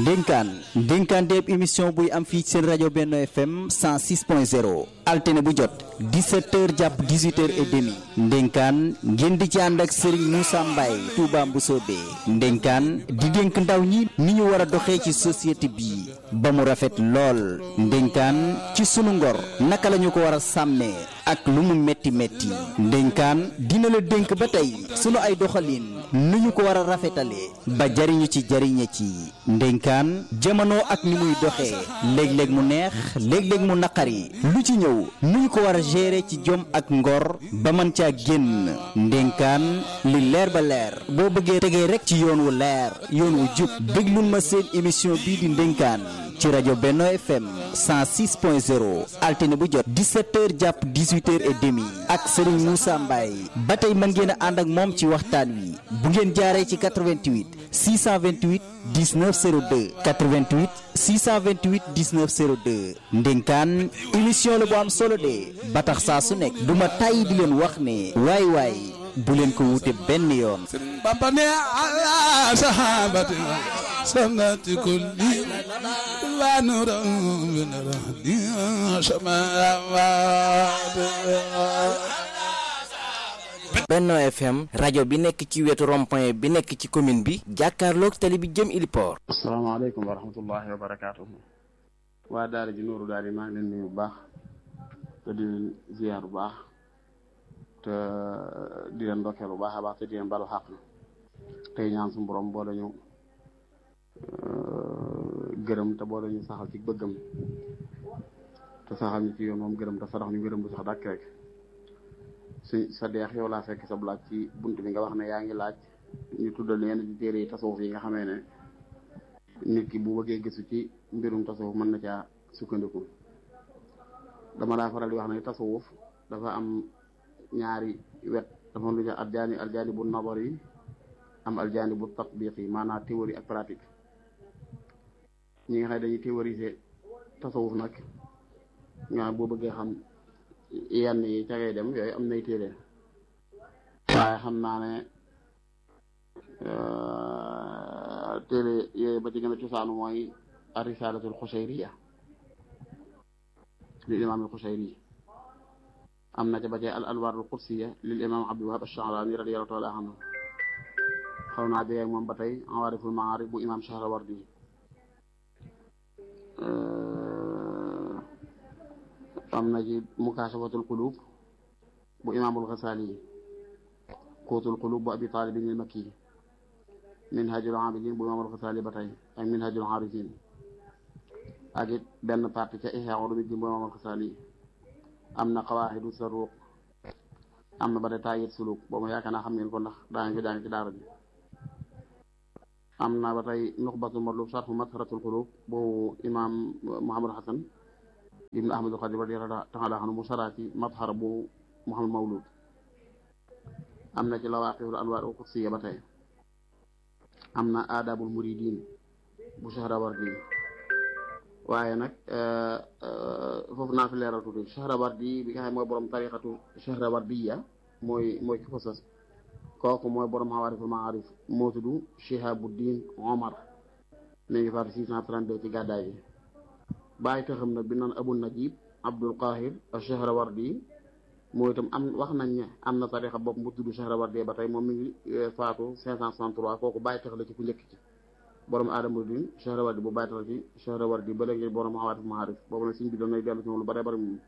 ndénkaan ndénkaan déeb émission buy am fii seen rajo Benno FM 106.0 altine bu jot 17h jàpp 18h et demi ndénkaan ngeen di ci ànd ak Serigne Moussa Mbaye Touba Mboussobé ndénkaan di dénk ndaw ñi ni ñu war a doxee ci société bi ba mu rafet lool ndénkaan ci sunu ngor naka la ñu ko war a sàmmee ak lu mu metti metti ndénkaan dina la dénk ba tey sunu ay doxalin nu ñu ko war a rafetalee ba jariñu ci jariñe ci ndénkaan jamono ak ni muy doxee léeg-léeg mu neex léeg-léeg mu naqari lu ci ñëw nu ñu ko war a gérer ci jom ak ngor ba mën caa génn ndénkaan li leer ba leer boo bëggee tegee rek ci yoon wu leer yoon wu jub déglul ma seen émission bii di ndénkaan ci rajo Benno FM 106.0 altine bu jot 17h jàpp 18h et demi ak Serigne Moussa Mbaye ba tey mën ngeen a ànd ak moom ci waxtaan wi bu ngeen jaaree ci 88 628 19 02 88 628 19 02 ndénkaan émission la bu am solo de ba tax saa su nekk du ma tàyyi di leen wax ne waay waay bu leen ko wute benn yoon. Bamba ne ala sahabati samnati kulli wa nuru min rahdi Benno FM rajo bi nekk ci wetu rond-point bi nekk ci commune bi jàkkaarloog tali bi jëm Iliport. asalaamaaleykum wa rahmatullahi wa barakaatuhu. waa daara ji Nuuru daara yi maa ngi leen nuyu bu baax te di leen ziar bu baax te di leen ndokkeel bu baax a baax te di leen balu xaq tey ñaan suñu borom boo dañu gërëm te boo dañu saxal ci bëggam te saxal ñu ci yoon moom gërëm te sarax ñu gërëm bu sax dàkk rek si sa deex yow laa fekk sa laaj ci bunt bi nga wax ne yaa ngi laaj ñu tuddal yenn ci téere yi tasawuf yi nga xamee ne nit ki bu bëggee gëstu ci mbirum tasawuf mën na caa sukkandiku dama daa faral di wax ne tasawuf dafa am ñaari wet dafa lu ñu aljaani aljaani bu nabar yi am aljaani bu tatbiq yi maanaam théorie ak pratique ñi nga xam ne dañuy théoriser tasawuf nag ñoo boo bëggee xam yenn yi ca ngay dem yooyu am nay téere waaye xam naa ne téere yooyu ba ci gën a cosaanu mooy arisalatul xushayriya lil imam al xushayri am na ca ba cee al anwar al qudsiya lil imam abdul wahab ash-sha'rani radiyallahu taala anhu xaw naa jege moom ba tey awaariful maarif bu imam shahrawardi am na ci mukashafatul qulub bu imaamul ghazali quutul qulub bu abi talibin al makki minhajul abidin bu imaamul ghazali ba tey ak minhajul arifin ak it benn partie ca ihya ulumuddin bu imaamul ghazali am na qawaaxidu saruq am na ba tey taayit suluk boobu yaakaar naa xam ngeen ko ndax daa ngi ko jàng ci daara ji am na ba tey nuxbatul matlub sarfu matharatul qulub boobu imaam Muhammad Hasan ibnu ahmadul xadim radiyallahu taala anhu mu saraa ci mathara bu Muhammad Mawlud am na ci lawaqihul anwaar al qudsiya ba tey am na aadabul muridin bu Shahrawardi waaye nag foofu naa fi leeral tuuti Shahrawardi bi nga xam mooy borom tariqatu Shahrawardiya mooy mooy ki ko sos kooku mooy borom xawaariful maarif moo tudd Shihabuddin Omar mi ngi faatu 632 ci gàddaay bi bàyyi taxam nag bi naan Abu Najib Abdul Qahir Shahrawardi mooy itam am wax nañ ne am na tarixa bopp bu tudd Shahrawardi ba tey moom mi ngi faatu 563 kooku bàyyi tax la ci ku njëkk ci borom aadama din Shahrawardi bu bàyyi tax la ci Shahrawardi ba léegi borom xawaariful maarif boobu nag suñ bi doon nay dellu ci moom lu bare bari moom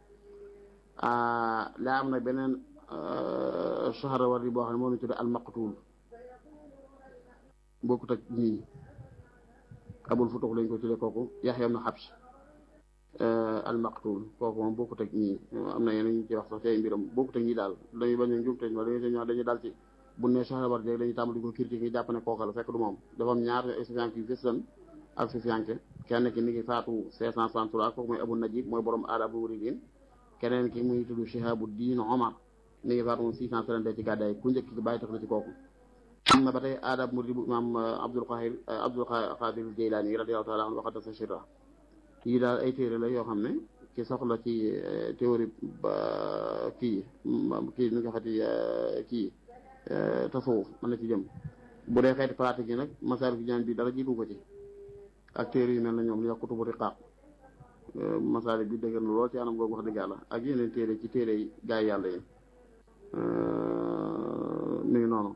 laa am nag beneen Shahrawardi boo xam ne moo ñu tudd al-Maqtul bokkut ak ñii Abul Futuh lañ ko tuddee kooku Yaxya ibn Habs al-Maqtul kooku moom bokkut ak ñii am na yeneen ñu ci wax sax ci ay mbiram bokkut ak ñii daal dañuy bañ a njumte ma dañuy ñoo dañuy daal ci bu ne Shahrawardi rek dañuy tàmbali ko critique yi jàpp ne kooka la fekk du moom dafa am ñaar sufiyanke yu fës lan ak sufiyanke kenn ki mi ngi faatu 563 kooku mooy Abu Najib mooy borom aadabul muridin keneen ki muy tudd Shihabuddin Omar mi ngi faatu moom 632 ci gàddaay ku njëkk ci bàyyi tax la ci kooku am na ba tey aadab murid bu imaam Abdul Qahir Abdul Qadir Jeylaani radiyallahu taala anhu waxat sa shira yii daal ay téere la yoo xam ne ki soxla ci théorie ba kii kii nu nga xati kii tasawuf mën na ci jëm bu dee xeeti pratique yi nag masaal gi ñaan bi dara jiitu ko ci ak téere yu mel na ñoom li wax kutubu riqaaq masaalik bi dëgër na lool ci anam googu wax dëgg yàlla ak yeneen téere ci téere yi gaay yàlla yi mi ngi noonu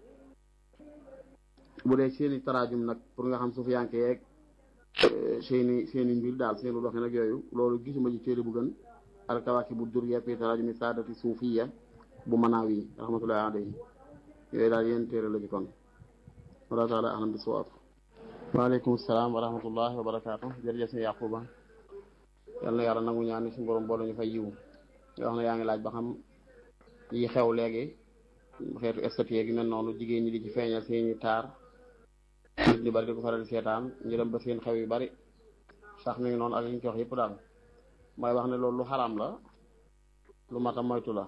bu dee seeni taraajum nag pour nga xam sufiyanke yeeg seeni seeni mbir daal seeni doxin ak yooyu loolu gisuma ci téere bu gën alkawaaki bu durriya fi taraajumi saadati suufiya bu manaaw yi rahmatullahi alayhi yooyu daal yenn téere la ci kon wala taala ahlam bi sawaab waaleykum salaam wa rahmatullahi wa barakaatu jërëjëf sëñ Yaquba yal na yàlla nangu ñaan ni suñu borom boole ñu fay yiw nga wax ne yaa ngi laaj ba xam yi xew léegi xeetu esthétique gi mel noonu jigéen ñi di ci feeñal seeni taar nit ñi bari di ko faral di seetaan ñu dem ba seen xew yu bari sax mi ngi noonu ak li ñu ci wax yëpp daal mooy wax ne loolu lu xaraam la lu mat a moytu la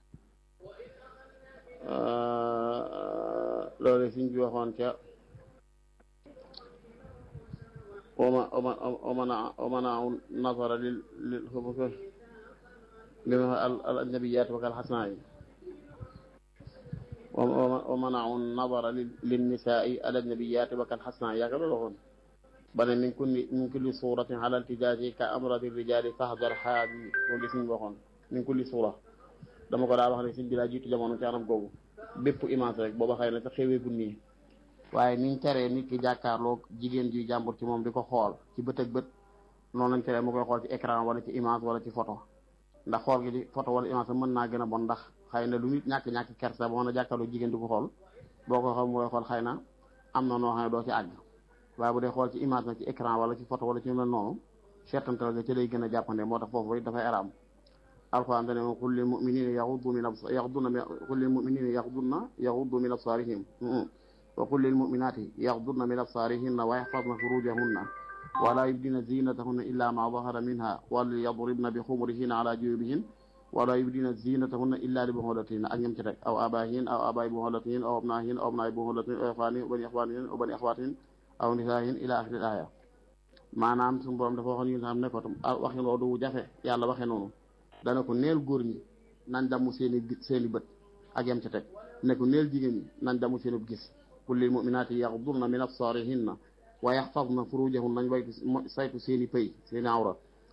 loolu suñ bi waxoon ca oma oma omana omana nasara lil lil li ma al al nabiyaat wa kal xasnaa yi ومنعوا النظر للنساء على النبيات وكالحسناء يا كذا لغون بل من كل من كل صورة على التجاج كأمرض الرجال فاحذر حادي loolu suñu waxoon min kulli suura dama ko daa wax ne suñ bi daa jiitu jamono ci anam googu bépp image rek booba xëy na sax xewee gu nii waaye niñ teree nit ki jàkkaarloog jigéen ji jàmbur ci moom di ko xool ci bët ak bët noonu lañ teree mu koy xool ci écran wala ci image wala ci photo ndax xool gi di photo wala image mën naa gën a bon ndax xëy na lu nit ñàkk-ñàkk kersa ba mën a jàkkaarloo jigéen di ko xool boo ko xool mu koy xool xëy na am na noo xam ne doo ci àgg waaye bu dee xool ci image nag ci écran wala ci photo wala ci mel noonu seetantal ga ci lay gën a jàppande moo tax foofu dafay araam alquran dane moom qul lil muminina yaxuddu min abs yaxduna qul lil muminina yaxdunna yaxuddu min absarihim wa qul lil muminati yaxdunna min absarihinna wa yaxfadna furujahunna wala yubdina zinatahunna illa ma dahara minha walyadribna bi xumurihinna ala juyubihin wala yubdina zinatahunna illa li buxulatihinna ak ñam ci teg aw abahin aw abayi buxulatihin aw abnahin aw abnayi buxulatihin aw ixwanihin aw bani ixwanihin aw bani ixwatihin aw nisaahin ila axiril aya maanaam suñu borom dafa waxoon ñu xam ne ko tam waxi loolu du jafe yàlla waxe noonu dana ko neel góor ñi nañ damu seeni seeni bët ak yam ci teg ne ko neel jigéen ñi nañ damu seeni gis qul lil muminaati yaxdurna min absarihinna wa yaxfadna furujahunna nañ waytu saytu seeni pëy seeni awra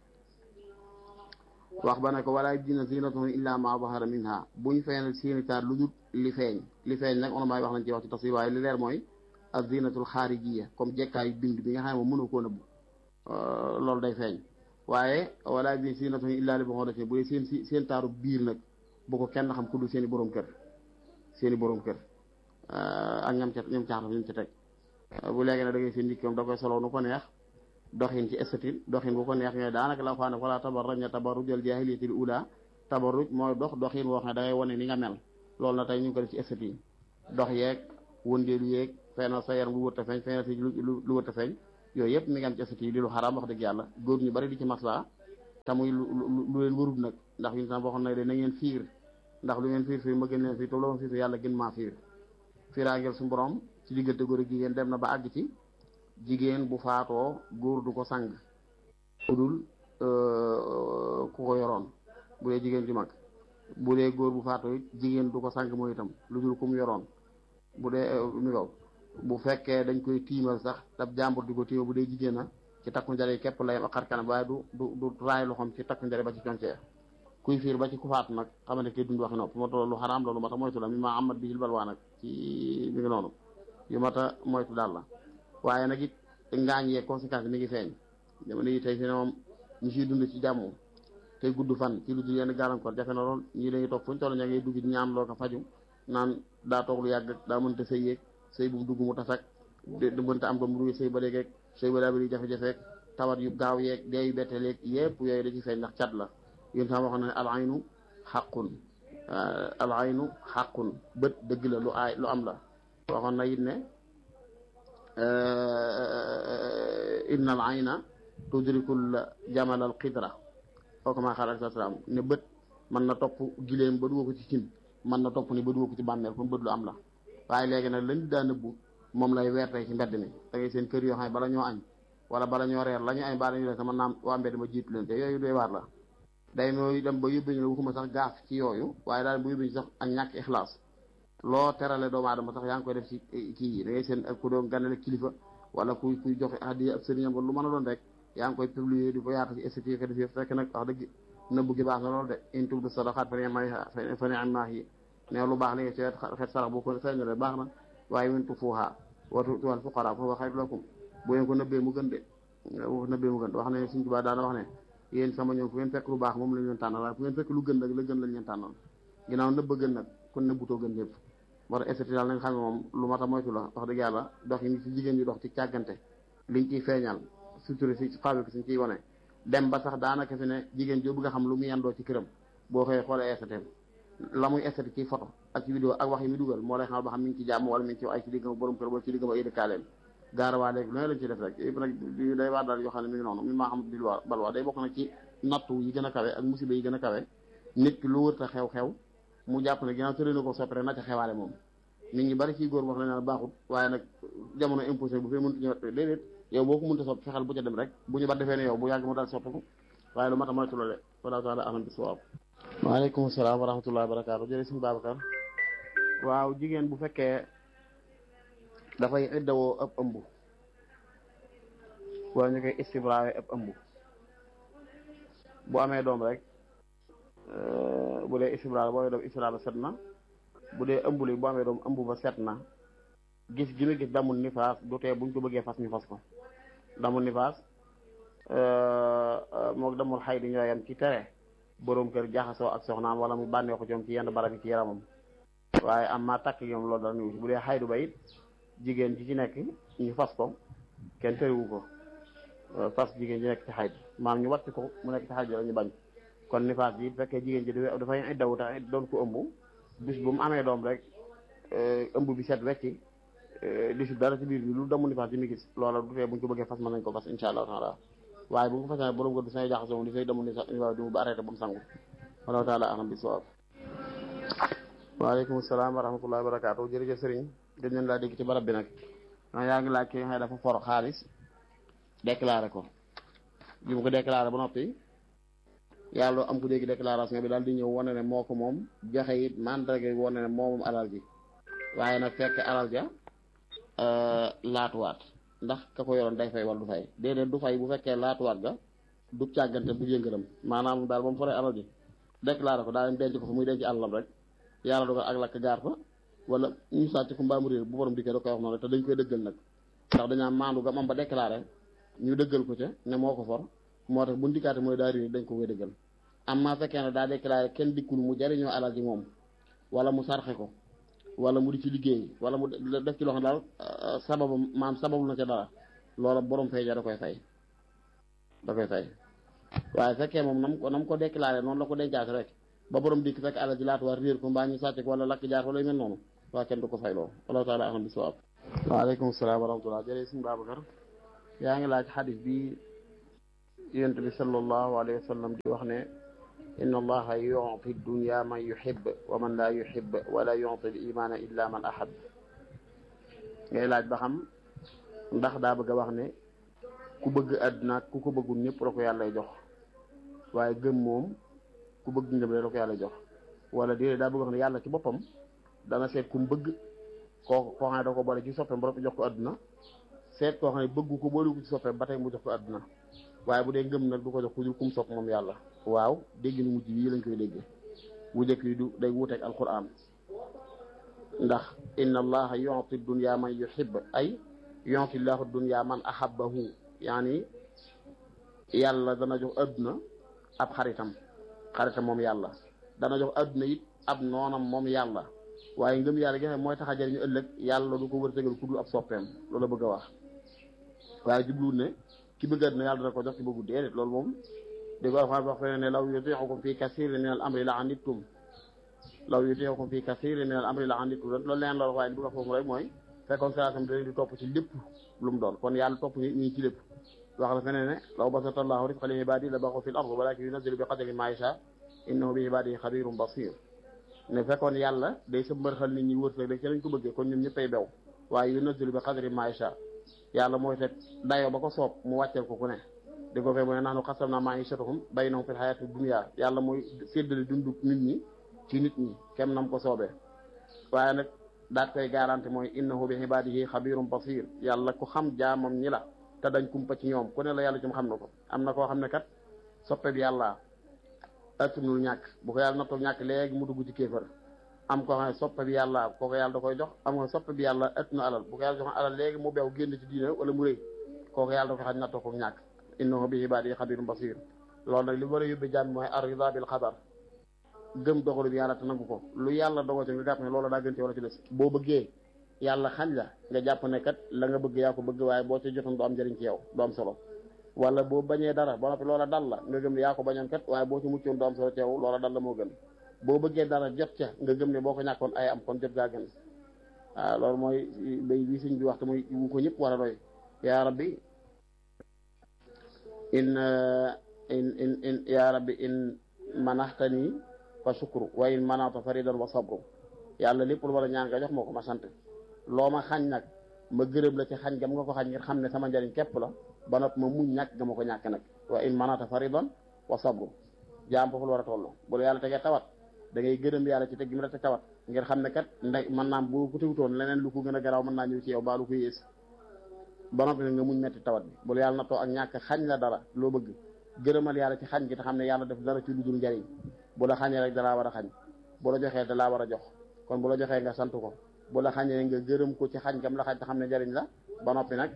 wax ba ne ko wala yubdina zinatahunna illa ma zahara minha buñ feeñal seeni taar lu dul li feeñ li feeñ nag on maay wax nañ ci wax ci tafsir waaye li leer mooy ak zinatul xaarijiya comme jekkaayu bind bi nga xam ne mënu koo nëbb loolu day feeñ waaye wala yubdina zinatahunna illa li buxulatihinna bu dee seen seen taaru biir nag bu ko kenn xam ku dul seeni borom kër seeni borom kër ak ñam ca ñam caaxaan ñam ca teg bu léegi nag da ngay seen nit da koy solo nu ko neex doxin ci esthétique doxin bu ko neex ñooy daanaka la xaane wala tabarrajna tabarrujal jaahiliyatil ula tabarruj mooy dox doxin woo xam ne da ngay wane ni nga mel loolu na tey ñu ngi ko def ci esthétique dox yeeg wëndeelu yeeg feeñal sa yaram lu wër ta feeñ feeñal si lu wër ta feeñ yooyu yëpp mi ngi am ci esthétique di lu xaraam wax dëgg yàlla góor ñu bari di ci maslaa te muy lu lu leen warul nag ndax ñu tam waxoon na de na ngeen fiir ndax lu ngeen fiir fiir ma gën leen fiir te lu ma fiir yàlla gën maa fiir fiiraangeel su borom ci diggante góor ak jigéen dem na ba àgg ci jigéen bu faatoo góor du ko sang udul ku ko yoroon bu dee jigéen ju mag bu dee góor bu faatoo it jigéen du ko sang mooy itam lu dul ku mu yoroon bu dee mi kaw bu fekkee dañ koy tiimal sax dab jàmbur di ko tiimal bu dee jigéen na ci takku njare képp la yem ak xar kanam waaye du du du raay loxoom ci takku njare ba ci concee kuy fiir ba ci ku faatu nag xamante kay dund waxi nopp moo tax lu xaraam loolu mata moytu la mi ma amat bi jil balwaa nag ci mi ngi noonu yu mata moytu daal la waaye nag it ngaañ yee conséquence mi ngi feeñ jamono yi tey fi ne moom ñu siy dund ci jàmm tey gudd fan ci lu dul yenn gàllankoor jafe na lool ñii dañuy toog fuñ toll ña ngay dugg ñaan loo ko faju naan daa toog lu yàgg daa mënta sëy yeeg sëy bu mu dugg mu tasak du mënta am ko mu dugg sëy ba léegi sëy ba daa bëri jafe-jafe tawat yu gaaw yeeg dee yu bette leeg yépp yooyu da ci feeñ ndax cat la yéen tam waxoon ne al aynu xaqun al aynu xaqun bët dëgg la lu aay lu am la waxoon na it ne inna al ayna tudrikul jamal al qidra kooku maa xaar alayhi salaam ne bët mën na topp gileem ba duga ko ci cin mën na topp ni ba duga ko ci bàmmeel kon bët lu am la waaye léegi nag lañ daa nëbbu moom lay weer tey ci mbedd mi da ngay seen kër yoo xam ne bala ñoo añ wala bala ñoo reer la ñu añ bala ñu leen sama naam waa mbedd ma jiitu leen te yooyu doy waar la day mooy dem ba yóbbu ñu la waxuma sax gaaf ci yooyu waaye daal bu yóbbu ñu sax ak ñàkk ixlaas loo terale doomu aadama sax yaa ngi koy def ci kii yi da ngay seen ku doon ganale kilifa wala kuy kuy joxe hadiya ab sëriñam lu mën a doon rek yaa ngi koy publier di ko yaata ci esthétique def yëpp fekk nag wax dëgg nëbbu gi baax na loolu de in tubdu sadaqaat fa ni'ma fa ni'ma hiya ne lu baax li nga ci xeet sarax boo ko feeñalee baax na waaye min tufuuhaa wa tu'tuuhal fuqaraa fa huwa xayrun lakum bu ngeen ko nëbbee mu gën de bu ko nëbbee mu gën wax ne Sëriñ Tuubaa daana wax ne yéen sama ñoom fu ngeen fekk lu baax moom lañ leen tànnal waaye fu ngeen fekk lu gën nag la gën lañ leen tànnal ginnaaw nëbb gën nag kon nëbbutoo gën lépp moo tax esthétique daal nañ xam ne moom lu mat a moytu la wax dëgg yàlla dox yi ci jigéen ñi dox ci càggante liñ ciy feeñal surtout si fabrique suñ ciy wane dem ba sax daanaka fi ne jigéen joo bëgg a xam lu mu yendoo ci këram boo xëyee xoolee esthétique la muy esthétique ci photo ak ci vidéo ak wax yi mu dugal moo lay xamal ba xam mi ngi ci jàmm wala mi ngi ci ay ci diggam borom kër wala ci diggam ay dëkkaaleem gaarawaa léegi lu ne lañ ci def rek yëpp nag day waar daal yoo xam ne mi ngi noonu mi maa xam bilwaa balwaa day bokk nag ci nattu yi gën a kawe ak musiba yi gën a kawe nit ki lu wërta xew-xew mu jàpp ne ginnaaw tëri na ko soppere na ca xewaale moom nit ñi bari ci góor wax la ne baaxut waaye nag jamono imposé bu fee mënut ñëw déedéet yow boo ko mënta sopp fexeel bu ca dem rek bu ñu ba defee ne yow bu yàgg mu daal soppiku waaye lu mat a moytu la de wala taala alam bi sawaab waaleykum salaam wa rahmatullahi wa barakaatu jërëjëf suñu Babacar waaw jigéen bu fekkee dafay iddawoo ëpp ëmb wala ñu koy istibraawe ëpp ëmb bu amee doom rek bu dee istibraal boo amee doom istibraal ba set na bu dee ëmb li boo amee doom ëmb ba set na gis gi mu gis damul nifaas du tee buñ ko bëggee fas ñu fas ko damul nifaas moog damul xay di ñooyam ci tere boroom kër jaxasoo ak soxnaam wala mu bànnee ko coom ci yenn barab yi ci yaramam waaye am maa takk ñoom loolu dara ñu bu dee xaydu ba it jigéen ji ci nekk ñu fas ko kenn tëriwu ko fas jigéen ji nekk ci xaydu maam ñu wàcc ko mu nekk ci xaydu la ñu bañ kon nifaas bi fekkee jigéen ji dafay iddawu tax doon ko ëmb bis bu mu amee doom rek ëmb bi set wecci di si dara ci biir bi lu damu nifaas bi mu gis loola du fee bu ñu ko bëggee fas mën nañ ko fas insha allahu taala waaye bu ñu ko fasee borom kër du say jaxasoo moom di fay damu nifaas di mu ba arrêté ba mu sangu wallahu taala alam bi sawaab waaleykum salaam wa rahmatullahi wa barakaatu jërëjëf sëriñ dañ leen laa dégg ci barab bi nag a yaa ngi laaj ki nga xam ne dafa for xaalis déclaré ko bi mu ko déclaré ba noppi yàlla am ku dégg déclaration bi daal di ñëw wane ne moo ko moom joxe it mandarga wane ne moo moom alal ji waaye nag fekk alal ja laatuwaat ndax ka ko yoroon day fay wala du fay déedéet du fay bu fekkee laatuwaat ga du càggante du yëngëram maanaam daal ba mu foree alal ji déclaré ko daa leen denc ko fa muy denc alalam rek yàlla dogal ak lakk gaar fa wala ñu sàcc ko mbaamu réer bu borom dikkee da koy wax noonu te dañ koy dëggal nag ndax dañaa maandu ga mam ba déclaré ñu dëggal ko ca ne moo ko for moo tax bu ndikkaate mooy daa réer dañ ko koy dëggal am maa fekkee ne daa déclaré kenn dikkul mu jariñoo alal ji moom wala mu sarxe ko wala mu di ci liggéey wala mu def ci loo xam daal sababu maam sababu na ca dara loola borom fay ja da koy fay da koy fay waaye fekkee moom nam ko nam ko déclaré noonu la ko dencaate rek ba borom dikk fekk alal ji laatu war réer ko mbaa ñu sàcc ko wala lakk jaar wala yu mel noonu waa kenn du ko fay loo wallahu taala alam bi sawaab waaleykum salaam wa rahmatullah jërëjëf suñu Babacar yaa ngi laaj xadis bi yonent bi sallallahu alayhi wa sallam di wax ne inna allaha yuti dunya man yuhib wa man la yuhib wala yuti l imana illa man ahab ngay laaj ba xam ndax daa bëgg a wax ne ku bëgg àdduna ku ko bëggul ñëpp la ko yàlla jox waaye gëm moom ku bëgg ngëm la ko yàlla jox wala déedéet daa bëgg wax ne yàlla ci boppam dana seet ku mu bëgg koo koo xam ne da ko boole ci soppeem ba jox ko àdduna seet koo xam ne bëggu ko boole ko ci soppeem ba tey mu jox ko àdduna waaye bu dee ngëm nag du ko jox ku dul kum sopp moom yàlla waaw dégg nu mujj yi lañ koy dégg bu njëkk yi du day wuuteeg alquran ndax inna allaha yuti dunya man yuhib ay yuti llahu dunya man ahabbahu yaani yàlla dana jox adduna ab xaritam xaritam moom yàlla dana jox adduna it ab noonam moom yàlla waaye ngëm yàlla gi mooy tax a jëriñu ëllëg yàlla du ko wërtegal ku dul ab soppeem loolu la bëgg a wax waaye jubluwul ne ki bëgg adduna yàlla dana ko jox ci bëggu déedéet loolu moom di ko wax wax fene ne law yutiixukum fi kasirin min al amri la anittum law yutiixukum fi kasirin min al amri la anittum loolu leen loolu waaye li bëgg a foofu rek mooy fekkoon salaasam da di topp ci lépp lu mu doon kon yàlla topp ñi ci lépp wax la fene ne law basata allahu risqa li ibadi la baxu fi l ard walakin yunazilu bi qadri ma yasha innahu bi ibadihi xabirum basir ne fekkoon yàlla day sa mbërxal nit ñi wërsëg rek ci lañ ko bëggee kon ñun ñëppay bew waaye yunazilu bi qadri ma yasha yàlla mooy teg dayoo ba ko soob mu wàcceel ko ku ne di ko fee mu ne naanu xasam naa maishatuhum baynahum fil hayati dunya yàlla mooy séddale dundu nit ñi ci nit ñi kem nam ko soobee waaye nag daat koy garanti mooy innahu bi ibadihi xabirum basir yàlla ku xam jaamam ñi la te dañ kumpa ci ñoom ku ne la yàlla ci mu xam na ko am na koo xam ne kat soppe bi yàlla attunul ñàkk bu ko yàlla nattoo ñàkk léegi mu dugg ci kéefër am koo xam ne soppe bi yàlla kooku yàlla da koy jox am nga soppe bi yàlla ëtt na alal bu ko yàlla jox alal léegi mu beew génn ci diine wala mu rëy kooku yàlla da ko xaj nattoo ko ñàkk innahu bi ibadihi xabirum basir loolu nag li war a yóbbe jàmm mooy arida bil xadar gëm dogalu bi yàlla te nangu ko lu yàlla dogal ci nga jàpp ne loolu daa gën ci wala ci des boo bëggee yàlla xañ la nga jàpp ne kat la nga bëgg yaa ko bëgg waaye boo ci jotoon du am njëriñ ci yow du am solo wala boo bañee dara ba noppi loola dal la nga gëm ne yaa ko bañoon kat waaye boo ci muccoon du am solo ci yow loola dal la moo gën boo bëggee dara jot ca nga gëm ne boo ko ñàkkoon ay am kon jot gaa gën waaw loolu mooy bay bi suñ bi waxtu muy wu ko ñëpp war a doy yaa rabbi in in in in yaa rabbi in manaxtani fa shukru wa in manata faridan wa sabru yàlla lépp lu war a ñaan nga jox moo ko ma sant loo ma xañ nag ma gërëm la ci xañ gam nga ko xañ ngir xam ne sama njariñ képp la ba noppi ma muñ ñàkk nga ma ko ñàkk nag wa in manata faridan wa sabru jaam foofu la war a toll bu la yàlla tegee tawat da ngay gërëm yàlla ci teg gi mu la te tawat ngir xam ne kat ndey mën naam bu ko tegutoon leneen lu ko gën a garaaw mën naa ñëw ci yow baa lu ko yées ba noppi nga muñ metti tawat bi bu la yàlla nattoo ak ñàkk xañ la dara loo bëgg gërëmal yàlla ci xañ gi te xam ne yàlla def dara ci lu dul njariñ bu la xañee rek dalaa war a xañ bu la joxee dalaa war a jox kon bu la joxee nga sant ko bu la xañee nga gërëm ko ci xañ gam la xañ te xam ne njariñ la ba noppi nag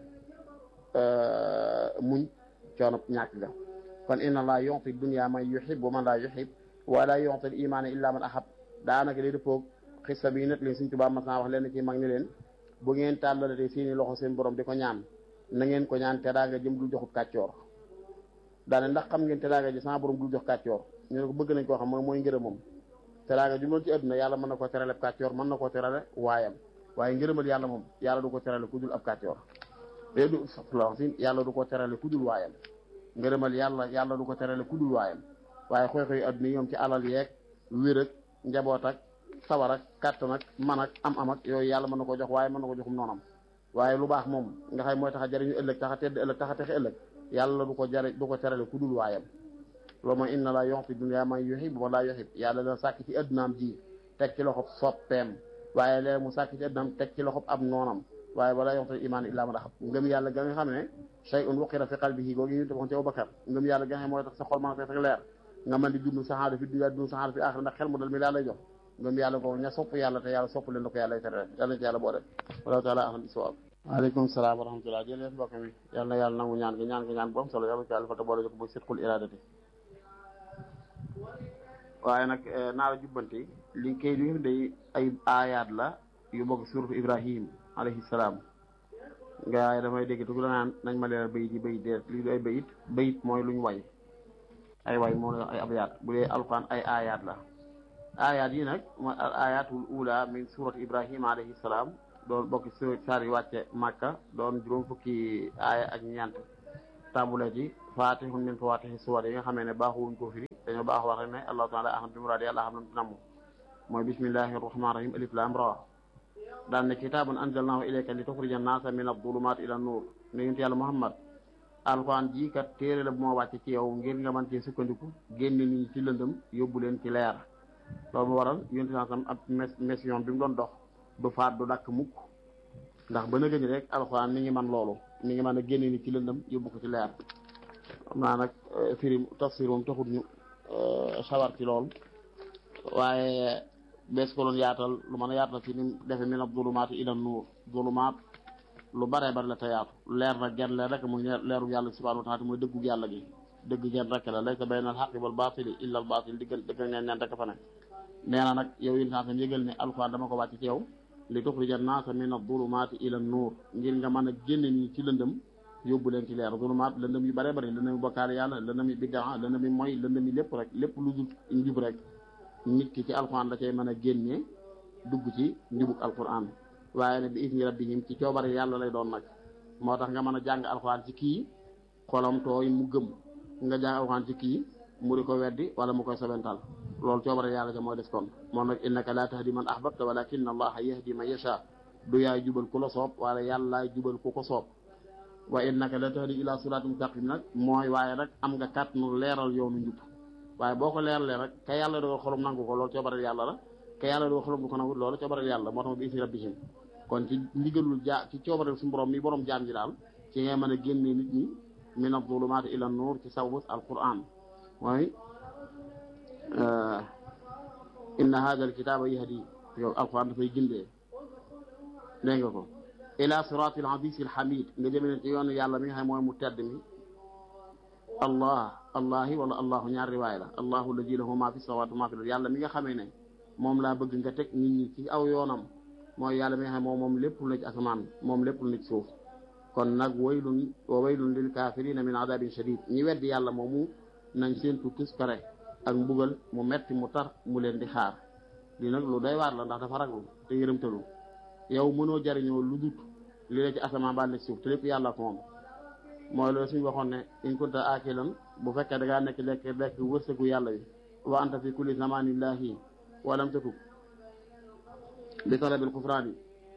muñ coono ñàkk ga kon inna allah yu'ti dunya man yuhib wa man la yuhib wala yu'ti al-imaana illa man ahab daanaka li dëppoog xissa bi net leen suñ tubaab mas naa wax leen ci mag ni leen bu ngeen tàllalatee seeni loxo seen borom di ko ñaan na ngeen ko ñaan teraanga jëm dul joxub kàccoor daane ndax xam ngeen teraanga ji sama borom dul jox kàccoor ñu ne ko bëgg nañ koo xam mooy mooy ngërëm moom teraanga ju doon ci àdduna yàlla mën na koo terale ab kàccoor mën na koo terale waayam waaye ngërëmal yàlla moom yàlla du ko terale ku dul ab kàccoor léegi du wax si yàlla du ko terale ku dul waayam ngërëmal yàlla yàlla du ko terale ku dul waayam waaye xooy-xooy àdduna yi ñoom ci alal yeeg wér ak njaboot ak sawar ak kàttan ak man ak am-am ak yooyu yàlla mën na ko jox waaye mën na ko joxum noonam waaye lu baax moom nga xam mooy tax a jariñu ëllëg tax a tedd ëllëg tax a texe ëllëg yàlla du ko jare du ko terale ku dul waayam loolu mooy inna la yu'ti dunya man yuhib wa la yuhib yàlla dana sàkk ci addunaam ji teg ci loxob soppeem waaye léegi mu sàkk ci addunaam teg ci loxob ab noonam waaye wala yu'ti iman illa man ahab ngëm yàlla ga nga xam ne shay'un wuqira fi qalbihi googu ñu defoon ci Abubakar ngëm yàlla ga nga xam mooy tax sa xol mën a fees ak leer nga mën di dund saxaada fi dunya dund saxaada fi axira ndax xel mu dal mi laa lay jox ngëm yàlla googu ña sopp yàlla te yàlla sopp leen da ko yàlla tere yàlla ci yàlla boo def wallahu taala ahlam bi sawaab waaleykum salaam wa rahmatullah jërëjëf mbokk mi yàlla na yàlla nangu ñaan gi ñaan gi ñaan bu am solo yàlla ci yàlla fa te boole ko muy sitqul iradati waaye nag naa la jubbanti li kay li nga day ay aayaat la yu bokk suratu ibrahim alayhi salaam nga damay dégg tu la naan nañ ma leeral bayit yi bayit déet lii du ay bayit bayit mooy luñ way ay way moo la ay abyaat bu dee alquran ay aayaat la aayaat yi nag mooy al ayatul ula min surati ibrahim alayhi salaam doon bokk si saar yi wàcce màkka doon juróom fukki aaya ak ñeent tàmbulee ci fatihun min fawatihi suwar yi nga xamee ne baaxuwuñ ko firi dañoo baax wax rek ne allahu taala aham bi muraadi yàlla xam lam namm mooy bismillahi rahmani rahim alif lam ra daan ne kitaabun anzalnahu ilayka li tuxrija naasa min adulumat ila nuur ne yonent yàlla muhammad alquran jii kat téere la bu moo wàcce ci yow ngir nga mën cee sukkandiku génne nit ñi ci lëndëm yóbbu leen ci leer loolu mu waral yonent saa sam ab mission bi mu doon dox du faat du dakk mukk ndax ba na gëni rek alxuraan mi ngi man loolu mi ngi mën a génne ni ci lëndëm yóbbu ko ci leer xam naa nag firim tafsir moom taxut ñu sawar ci lool waaye bees ko doon yaatal lu mën a yaatal ci ni defe min ab zulumaat ila nuur zulumaat lu bare bari la te yaatu leer nag genn leer rek muy leeru yàlla subhanahu wa taala mooy dëggu yàlla gi dëgg genn rek la laysa bayna al xaqi wal baatili illa al baatil diggal dëgg ngeen neen rek fa ne nee na nag yow yi tam yëgal ne alxuraan dama ko wàcc ci yow li tuxrija naasa min adulumaati ila nuur ngir nga mën a génne ñi ci lëndëm yóbbu leen ci leer zulumaat lëndëm yu bare bari lëndëm yu bokkaale yàlla lëndëm yu biddaa lëndëm yu moy lëndëm yu lépp rek lépp lu dul njub rek nit ki ci alxuraan la cay mën a génnee dugg ci njubug alxuraan waaye ne bi isni rabbihim ci coobare yàlla lay doon nag moo tax nga mën a jàng alxuraan ci kii xolam tooy mu gëm nga jàng alxuraan ci kii mu di ko weddi wala mu koy sobental loolu coobare yàlla ca mooy des kon moom nag innaka laa tahdi man ahbabta walakin allaha yahdi man yasha du yaay jubal ku la soob wala yàllaay jubal ku ko soob wa innaka la tahdi ila siraatin mustaqim nag mooy waaye rek am nga kàttanu leeral yoonu njub waaye boo ko leeralee rek ka yàlla dogal xolum nangu ko loolu coobare yàlla la ke yàlla di wax rabbu ko nawut loolu coobareel yàlla moo tax bi isi rabbihim kon ci ndigalul jaa ci coobareel suñu borom mi borom jaam ji daal ci ngay mën a génnee nit ñi min az-zulumaati ila nuur ci sababu alquran mooy inna hada alkitaba yahdi yow alquran dafay gindee dégg nga ko ila sirati al-aziz al-hamid nga jëme leen ci yoonu yàlla mi nga xam mooy mu tedd mi allah allahi wala allahu ñaar riwaay la allahu alladi lahu ma fi samawati wa ma fi l yàlla mi nga xamee ne moom laa bëgg nga teg nit ñi ci aw yoonam mooy yàlla mi nga xam moom moom lépp lu ne ci asamaan moom lépp lu ne ci suuf kon nag waylun wa waylun lil kafirina min adabin shadid ñi weddi yàlla moomu nañ seentu tus pare ak mbugal mu metti mu tar mu leen di xaar li nag lu doy waar la ndax dafa raglu te yërëmtalu yow mënoo jariñoo lu dut li la ci asamaan ba ne suuf te lépp yàlla ko moom mooy loolu suñu waxoon ne in kunta akilan bu fekkee da ngaa nekk lekk lekk wërsëgu yàlla bi wa anta fi kulli zamanillahi wa lam tatub bi talabil kufraan yi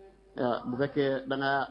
bu fekkee da nga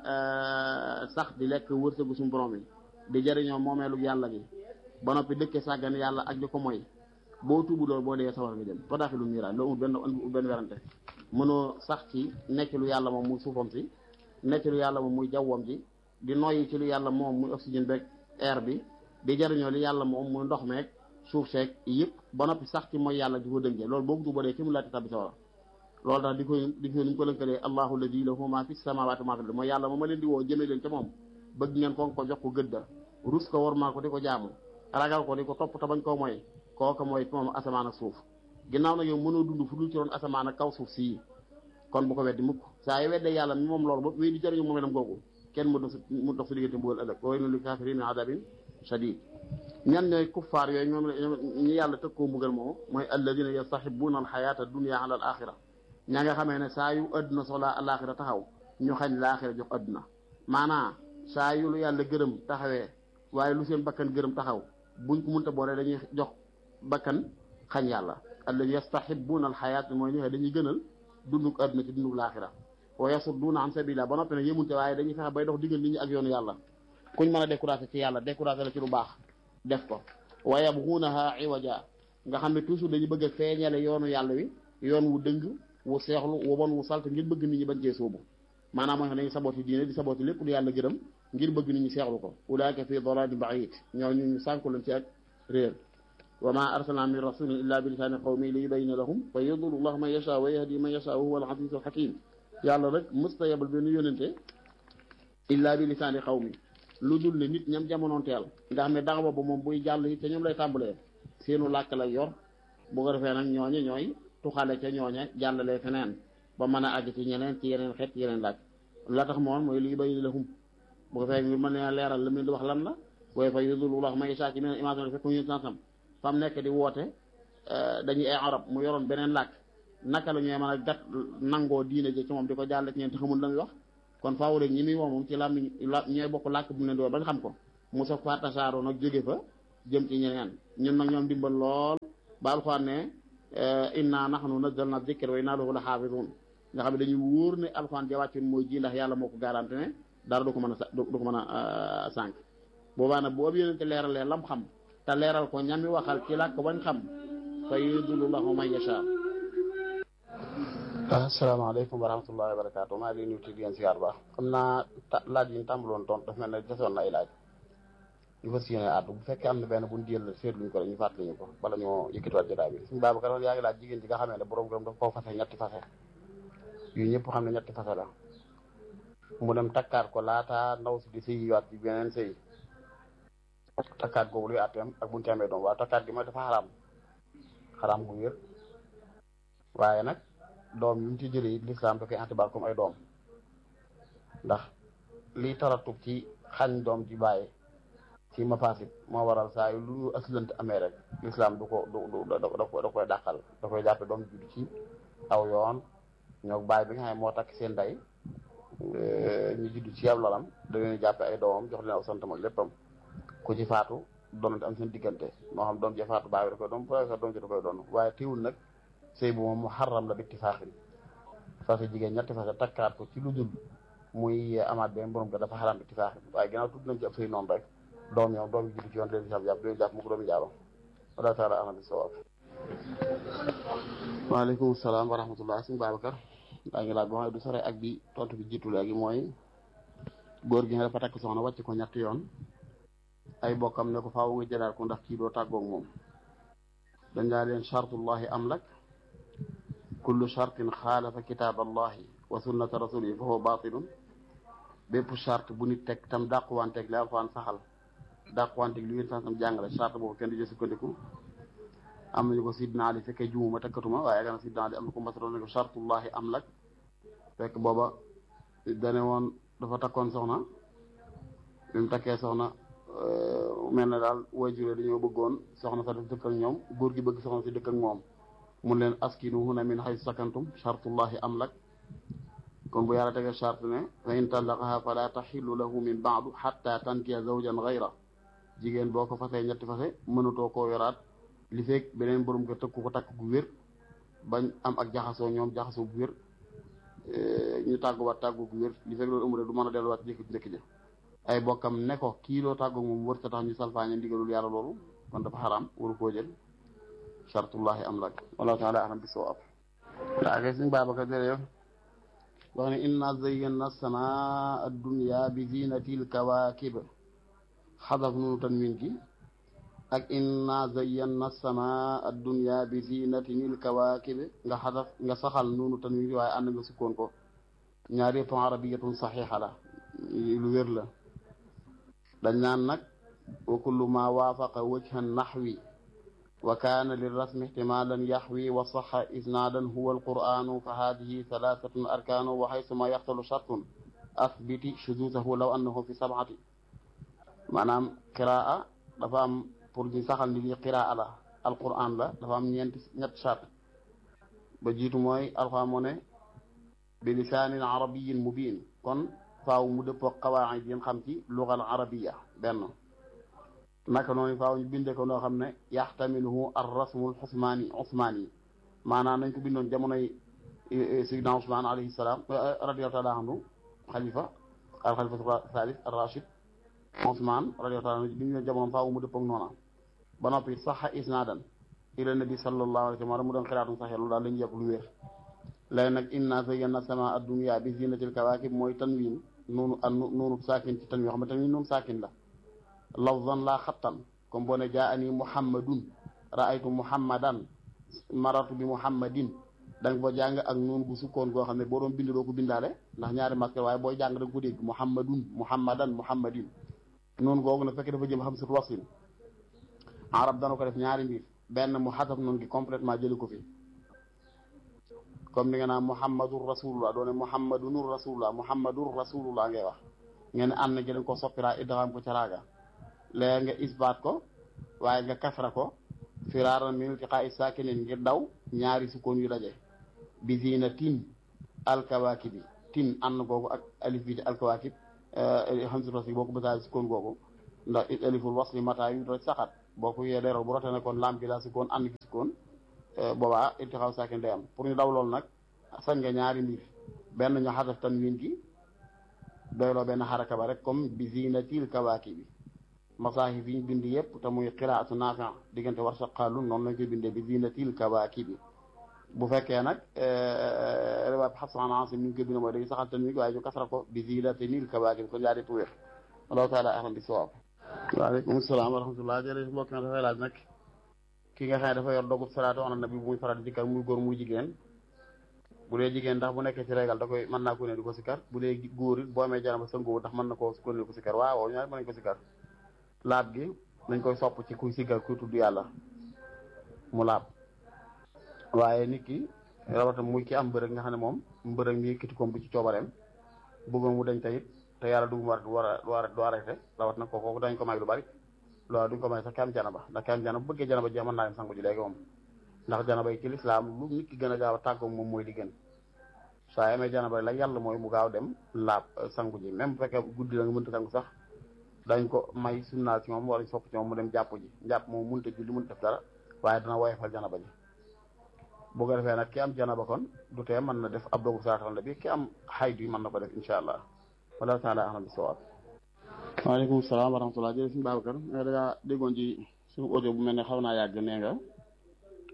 sax di lekk wërsëgu suñu borom yi di jariñoo moomeelu yàlla gi ba noppi dëkke sàggan yàlla ak di ko moy boo tuubu loolu boo dee sawar nga jëm ba daaxi lu miiraay loolu benn benn werante mënoo sax ci nekk lu yàlla moom muy suufam si nekk lu yàlla moom muy jawwam ji di noyyi ci lu yàlla moom muy oxygène beeg air bi di jariñoo li yàlla moom muy ndox meeg suuf seeg yëpp ba noppi sax ci mooy yàlla di ko dëngee loolu boo ko tuuboo dee ki mu laati tabbi sawara loolu tax di ko di ko ni mu ko lënkalee allahu alladi lahu ma fi samawati ma fi mooy yàlla moom ma leen di woo jëmee leen ca moom bëgg ngeen ko ko jox ko gëdda rus ko war maa ko di ko jaamu ragal ko di ko topp te bañ koo mooy kooka mooy moom asamaan ak suuf ginnaaw nag yow mënoo dund fu dul ci roon asamaan ak kaw suuf sii kon bu ko weddi mukk saa yu weddee yàlla mi moom loolu ba wéy di jëriñu moom itam googu kenn mu dox mu dox si diggante mbugal ëllëg wa waylun lil kaafiriina min adabin shadid ñan ñooy kuffaar yooyu ñoom ñi yàlla tëg koo mbugal moom mooy alladina yastahibuuna alxayata dunia ala al axira ñaa nga xamee ne saa yu adduna soxlaa alaxira taxaw ñu xañ laaxira jox adduna maanaa saa yu lu yàlla gërëm taxawee waaye lu seen bakkan gërëm taxaw buñ ko munta boole dañuy jox bakkan xañ yàlla alladi yastahibuuna alxayat mooy ñi dañuy gënal dunduk adduna ci dunduk laaxira wa yasudduuna an sabila ba noppi ne yemunte waaye dañuy fexe bay dox diggal nit ñi ak yoonu yàlla kuñ mën a découragé ci yàlla découragé la ci lu baax def ko wa yabguunaha iwaja nga xam ne toujours dañu bëgg a feeñale yoonu yàlla wi yoon wu dëng wu seexlu wu bon wu salt ngir bëgg nit ñi bañ cee sóobu maanaam mooy dañuy sabooti diine di sabooti lépp lu yàlla gërëm ngir bëgg nit ñi seexlu ko ulaika fi dalalin baid ñoo ñu ñu sànku leen ci ak réer wa ma arsalna min rasulin illa bi lisaani qawmi li yubayina lahum fa yudillu llahu man yasha wa yahdi man yasha wa huwa al aziz al hakim yàlla rek mësta yebal benn yónente illa bi lisaani qawmi lu dul ne nit ñam jamonoon teel nga xam ne dax ba moom buy jàll yi te ñoom lay tàmbalee seenu làkk lay yor bu ko defee nag ñooñe ñooy tuxale ca ñooñe jàllalee feneen ba mën a àgg ci ñeneen ci yeneen xeet ci yeneen làkk la tax moom mooy li yubayina lahum bu ko fekk ngir mën leen leeral li mu di wax lan la booy fa yudillu llahu man yasha ci meneen image fekk ñu sansam fam nekk di woote dañuy ay arab mu yoroon beneen làkk naka la ñuy mën a gat nangoo diine ji ci moom di ko jàll ci ñeen te xamul la muy wax kon faaw rek ñi muy woo moom ci làmmiñ la ñooy bokk làkk bu mu leen di woo ba nga xam ko mu soog fa tasaaroo nag jóge fa jëm ci ñeneen ñun nag ñoom dimbal lool ba alxuraan ne inna nahnu nazzalna dhikra wa inna lahu la xaafidun nga xam ne dañuy wóor ne alxuraan ja wàccoon mooy ji ndax yàlla moo ko garanti ne dara du ko mën a du ko mën a sànq boobaa nag bu ab yonente leeralee lam xam te leeral ko ñami waxal ci làkk bañ xam fa yudillu lahu man yasha asalaamaaleykum wa rahmatullahi wa barakaatu maa ngi nuyu di leen siyaar baax xam naa laaj yi ñu tàmbaloon tontu dafa mel ne desoon na ay laaj ñu fas yéene àddu bu fekkee am na benn bu ñu jël seetluñ ko rek ñu fàttali ñu ko bala ñoo yëkkatiwaat jotaay bi suñu Babacar yaa ngi laaj jigéen ji nga xamee ne borom gërëm daf koo fase ñetti fase yu ñëpp xam ne ñetti fase la mu dem takkaat ko laata ndaw si di sëyiwaat ci beneen sëy takkaat googu luy àtteem ak buñu ci amee doom waaw takkaat gi mooy dafa xaraam xaraam bu wér waaye nag doom yi mu ci jëlee it lislaam da koy antibaal comme ay doom ndax liy taratub ci xañ doom ji bàyyi ci mafasit moo waral saa yu lu ñu aslant amee rek lislaam du ko du du da koy dàqal da koy jàppe doom judd ci aw yoon ñoo bàyyi bi nga xam ne moo takk seen day ñu judd ci ab lalam da leen jàppe ay doomam jox leen aw santam ak léppam ku ci faatu doonante am seen diggante moo xam doom ji faatu bàyyi da koy doon bu sax doom ji da koy doon waaye teewul nag sëy bu moom mu xaram la bitti faaxin fase jigéen ñetti fase takkaat ko ci lu dul muy amaat benn borom ko dafa xaram bitti faaxin waaye ginnaaw tudd nañ ci ab sëy noonu rek doom yow doom yi juddu ci yoon leen jàpp leen jàpp mu ko doomi jaaba wala taala ahna bi sawaab waaleykum salaam wa rahmatullah sëñ Babacar daa ngi laaj boo xam ne du sore ak bi tontu bi jiitu léegi mooy góor gi nga dafa takk soxna wàcc ko ñetti yoon ay bokkam ne ko faaw nga jëlaat ko ndax kii doo tàggoog moom dañ daa leen chartullahi am lak kullu chartin xaalafa kitaab allahi wa sunnata rasulihi fa huwa batilun bépp charte bu nit teg tam dàquwanteeg li alxuraan saxal dàquwanteeg li ngeen tam jàngale charte boobu kenn du jël sukkandiku am nañu ko sidna ali fekkee jumuma takkatuma waaye yaakaar na sidna ali am na ko masaloon ne ko chartullahi am lak fekk booba dane woon dafa takkoon soxna bi mu takkee soxna mel na daal waajur dañoo bëggoon soxna sa def dëkk ak ñoom góor gi bëgg soxna si dëkk ak moom mun leen askinu huna min haythu sakantum chartullahi am lak kon bu yàlla tegee charte ne fa in tallaqaha fala taxillu lahu min baadu xatta tankiya zawjan gayra jigéen boo ko fasee ñetti fase mënutoo koo yoraat li fekk beneen borom ko tëkku ko takk gu wér bañ am ak jaxasoo ñoom jaxasoo gu wér ñu tàgguwaat tàggu gu wér li fekk loolu amul du mën a delluwaat jëkk njëkk ja ay bokkam ne ko kii doo tàggu moom wër ta tax ñu salfaañe ndigalul yàlla loolu kon dafa xaraam waru koo jël chartullahi am lak wallahu taala alam bi soo ab daa kay suñ Babacar jërëjëf wax ne inna zayyana samaa ad-dunya bi zinatil kawaakib xadaf nunu tanwin gi ak inna zayyana samaa ad-dunya bi zinatil kawaakib nga xadaf nga saxal nunu tanwin gi waaye ànd nga sukkoon ko ñaar yëpp arabiyatun saxiixa la lu wér la dañ naan nag wa kullu ma waafaqa wajha naxwi wa kaana lirrasmi ihtimalan yaxwi wa saxa isnaadan huwa alqur'anu fa hadihi thalathatun arkaanu wa xaysuma yaxtalu shartun athbiti shuzuzahu law annahu fi sab'ati maanaam qiraa dafa am pour ñu saxal ni lii qiraa la alqur'an la dafa am ñeenti ñett shart ba jiitu mooy alqur'an moo ne bi lisaanin arabiyin mubin kon faaw mu dëppoo qawaid yi xam ci lugal arabiya benn naka noonu faaw ñu bindee ko noo xam ne yaxtamiluhu ar rasmul xusmaani usmaani maanaam nañ ko bindoon jamonoy sidna Usmaan alayhi salaam radiyallahu taala anhu xalifa al xalifa thalith ar rachid Usmaan radiyallahu taala anhu bindoon jamono faaw mu dëppoo noona ba noppi saxa isnaadan ila nabi sallallahu alayhi wa sallam mu doon xiraatun saxee loolu daal lañu yëpp lu wér léegi nag inna zayyana sama ad-dunya bi zinatil kawaakib mooy tanwin noonu ak noonu saakin ci tanwin xam ne tanwin noonu saakin la lafzan laa xattan comme boo ne jaa ani muhammadun raaytu muhammadan maratu bi muhammadin da nga ko jàng ak noonu bu sukkoon goo xam ne boo doon bind doo ko bindaale ndax ñaari masque waaye booy jàng da nga ko dégg muhammadun muhammadan muhammadin noonu googu nag fekk dafa jëm xam sut wasin arab dana ko def ñaari mbir benn mu xasab noonu gi complètement jëli ko fi comme ni nga naan muhammadur rasulullah doone muhammadunur rasulullah muhammadur rasulullah ngay wax ngeen ànd na jëleen ko soppiraa idgham ko ca raaga léegi nga isbaat ko waaye nga kasra ko firaaran min iltiqaa'i saakinin ngir daw ñaari sukkoon yu daje bi zinatin alkawaakibi tin ànd googu ak alif bi alkawaakib hamzatu wasli boo ko bësaale sukkoon googu ndax aliful wasli mataa yu rek saxat boo ko yee leeral bu rote ne kon laam gi daa sukkoon ànd gi sukkoon boobaa iltiqaaw saakin day am pour ñu daw loolu nag sañ nga ñaari mbir benn ñu xasaf tanwin gi doyloo benn xaraka ba rek comme bi zinatil kawaakibi masaahif yi ñu bind yëpp te muy qiraatu naafi diggante war saqaalun noonu lañ koy bindee bi zinatil kawaakibi bu fekkee nag riwaab xasan asim ni ñu koy bindee mooy dañuy saxal tanwin gi waaye ñu kasra ko bi zinatil kawaakibi kon yaa di tuwéer allahu taala ahlam bi sawaab waaleykum salaam wa rahmatullah jërëjëf mbokk na dafay laaj nag ki nga xam ne dafa yor dogub salaatu ala nabi bu muy faral di dikkal muy góor muy jigéen bu dee jigéen ndax bu nekkee ci régal da koy mën naa ko ne di ko sikkar bu dee góor it boo amee janaba sëngoo ndax mën na koo ko ne di ko sikkar waaw ñaar mën nañ ko sikkar laab gi nañ koy sopp ci kuy sikkar kuy tudd yàlla mu laab waaye nit ki rawatam muy ki am mbërëg nga xam ne moom mbërëg mi kitikoom bu ci coobareem bëggoon mu dañ tayit te yàlla dugg mu war war a war du arrêté rawat nag ko kooku dañ ko may lu bari loolu duñ ko may sax ki am janaba ndax ki am janaba bu bëggee janaba jeex mën naa dem sangu ji léegi moom ndax janaba yi ci lislaam lu nit ki gën a gaaw a tàggoog moom mooy li gën soo amee janaba la yàlla mooy mu gaaw dem laab sangu ji même bu fekkee guddi la nga mënta sangu sax dañ ko may sunnaal ci moom wala sopp ci moom mu dem jàpp ji jàpp moom mënta julli mënta def dara waaye dana woyofal janaba ji bu ko defee nag ki am janaba kon du tee mën na def ab dogu saatal la bi ki am xaydu yi mën na ko def incha allah wala taala ahlam bi sawaab waaleykum salaam wa rahmatulah jërëjëf suñu Babacar nga dangaa déggoon ci suñu audio bu mel ne xaw naa yàgg nee nga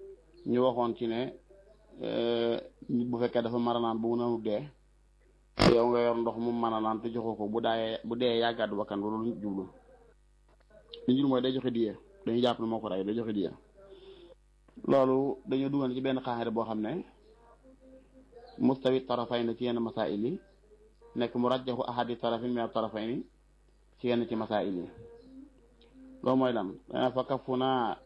ñu waxoon ci ne nit bu fekkee dafa mara naan bu mu nanut dee yow nga yor ndox mu mën a naan te joxoo ko bu daayee bu dee yàggaatu bakkan ba loolu jublu li ñu mooy day joxe diye dañuy jàpp ne moo ko rey day joxe diye loolu dañoo dugal ci benn xaaxire boo xam ne mustawi tarafay na ci yenn masail yi nekk mu rajjaxu ahadi tarafin min tarafay ni ci yenn ci masail yi loolu mooy lan dana fa kafu naa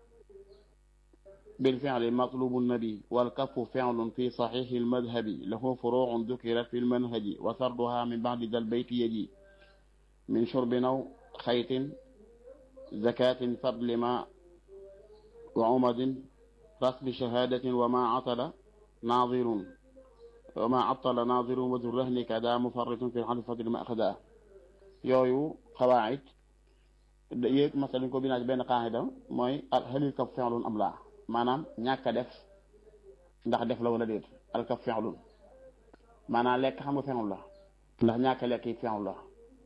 بالفعل مطلوب النبي والكف فعل في صحيح المذهب له فروع ذكرت في المنهج وسردها من بعد ذا البيت يجي من شرب أو خيط زكاة فضل ماء وعمد رسم شهادة وما عطل ناظر وما عطل ناظر وذو الرهن كذا مفرط في الحلف فضل ما أخذا يويو قواعد يك مثلا كو بينا بين قاعدة موي هل الكف فعل أم لا maanaam ñàkk a def ndax def la wala déet alkaf fexlun maanaam lekk xam nga fexul la ndax ñàkk a lekk yi fexul la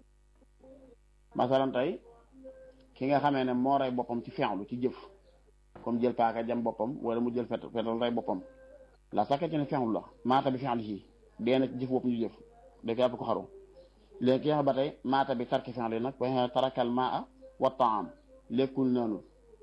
masalan tey ki nga xamee ne moo rey boppam ci fexlu ci jëf comme jël paaka jam boppam wala mu jël fet fetal rey boppam la sakkee ci ne fexul la maata bi fexlu ci dee na ci jëf boppam ñu jëf da ko yàpp ko xaru léegi ki nga xam ba tey maata bi tarki fexlu nag wa tarakal maa wa taam lekkul naanul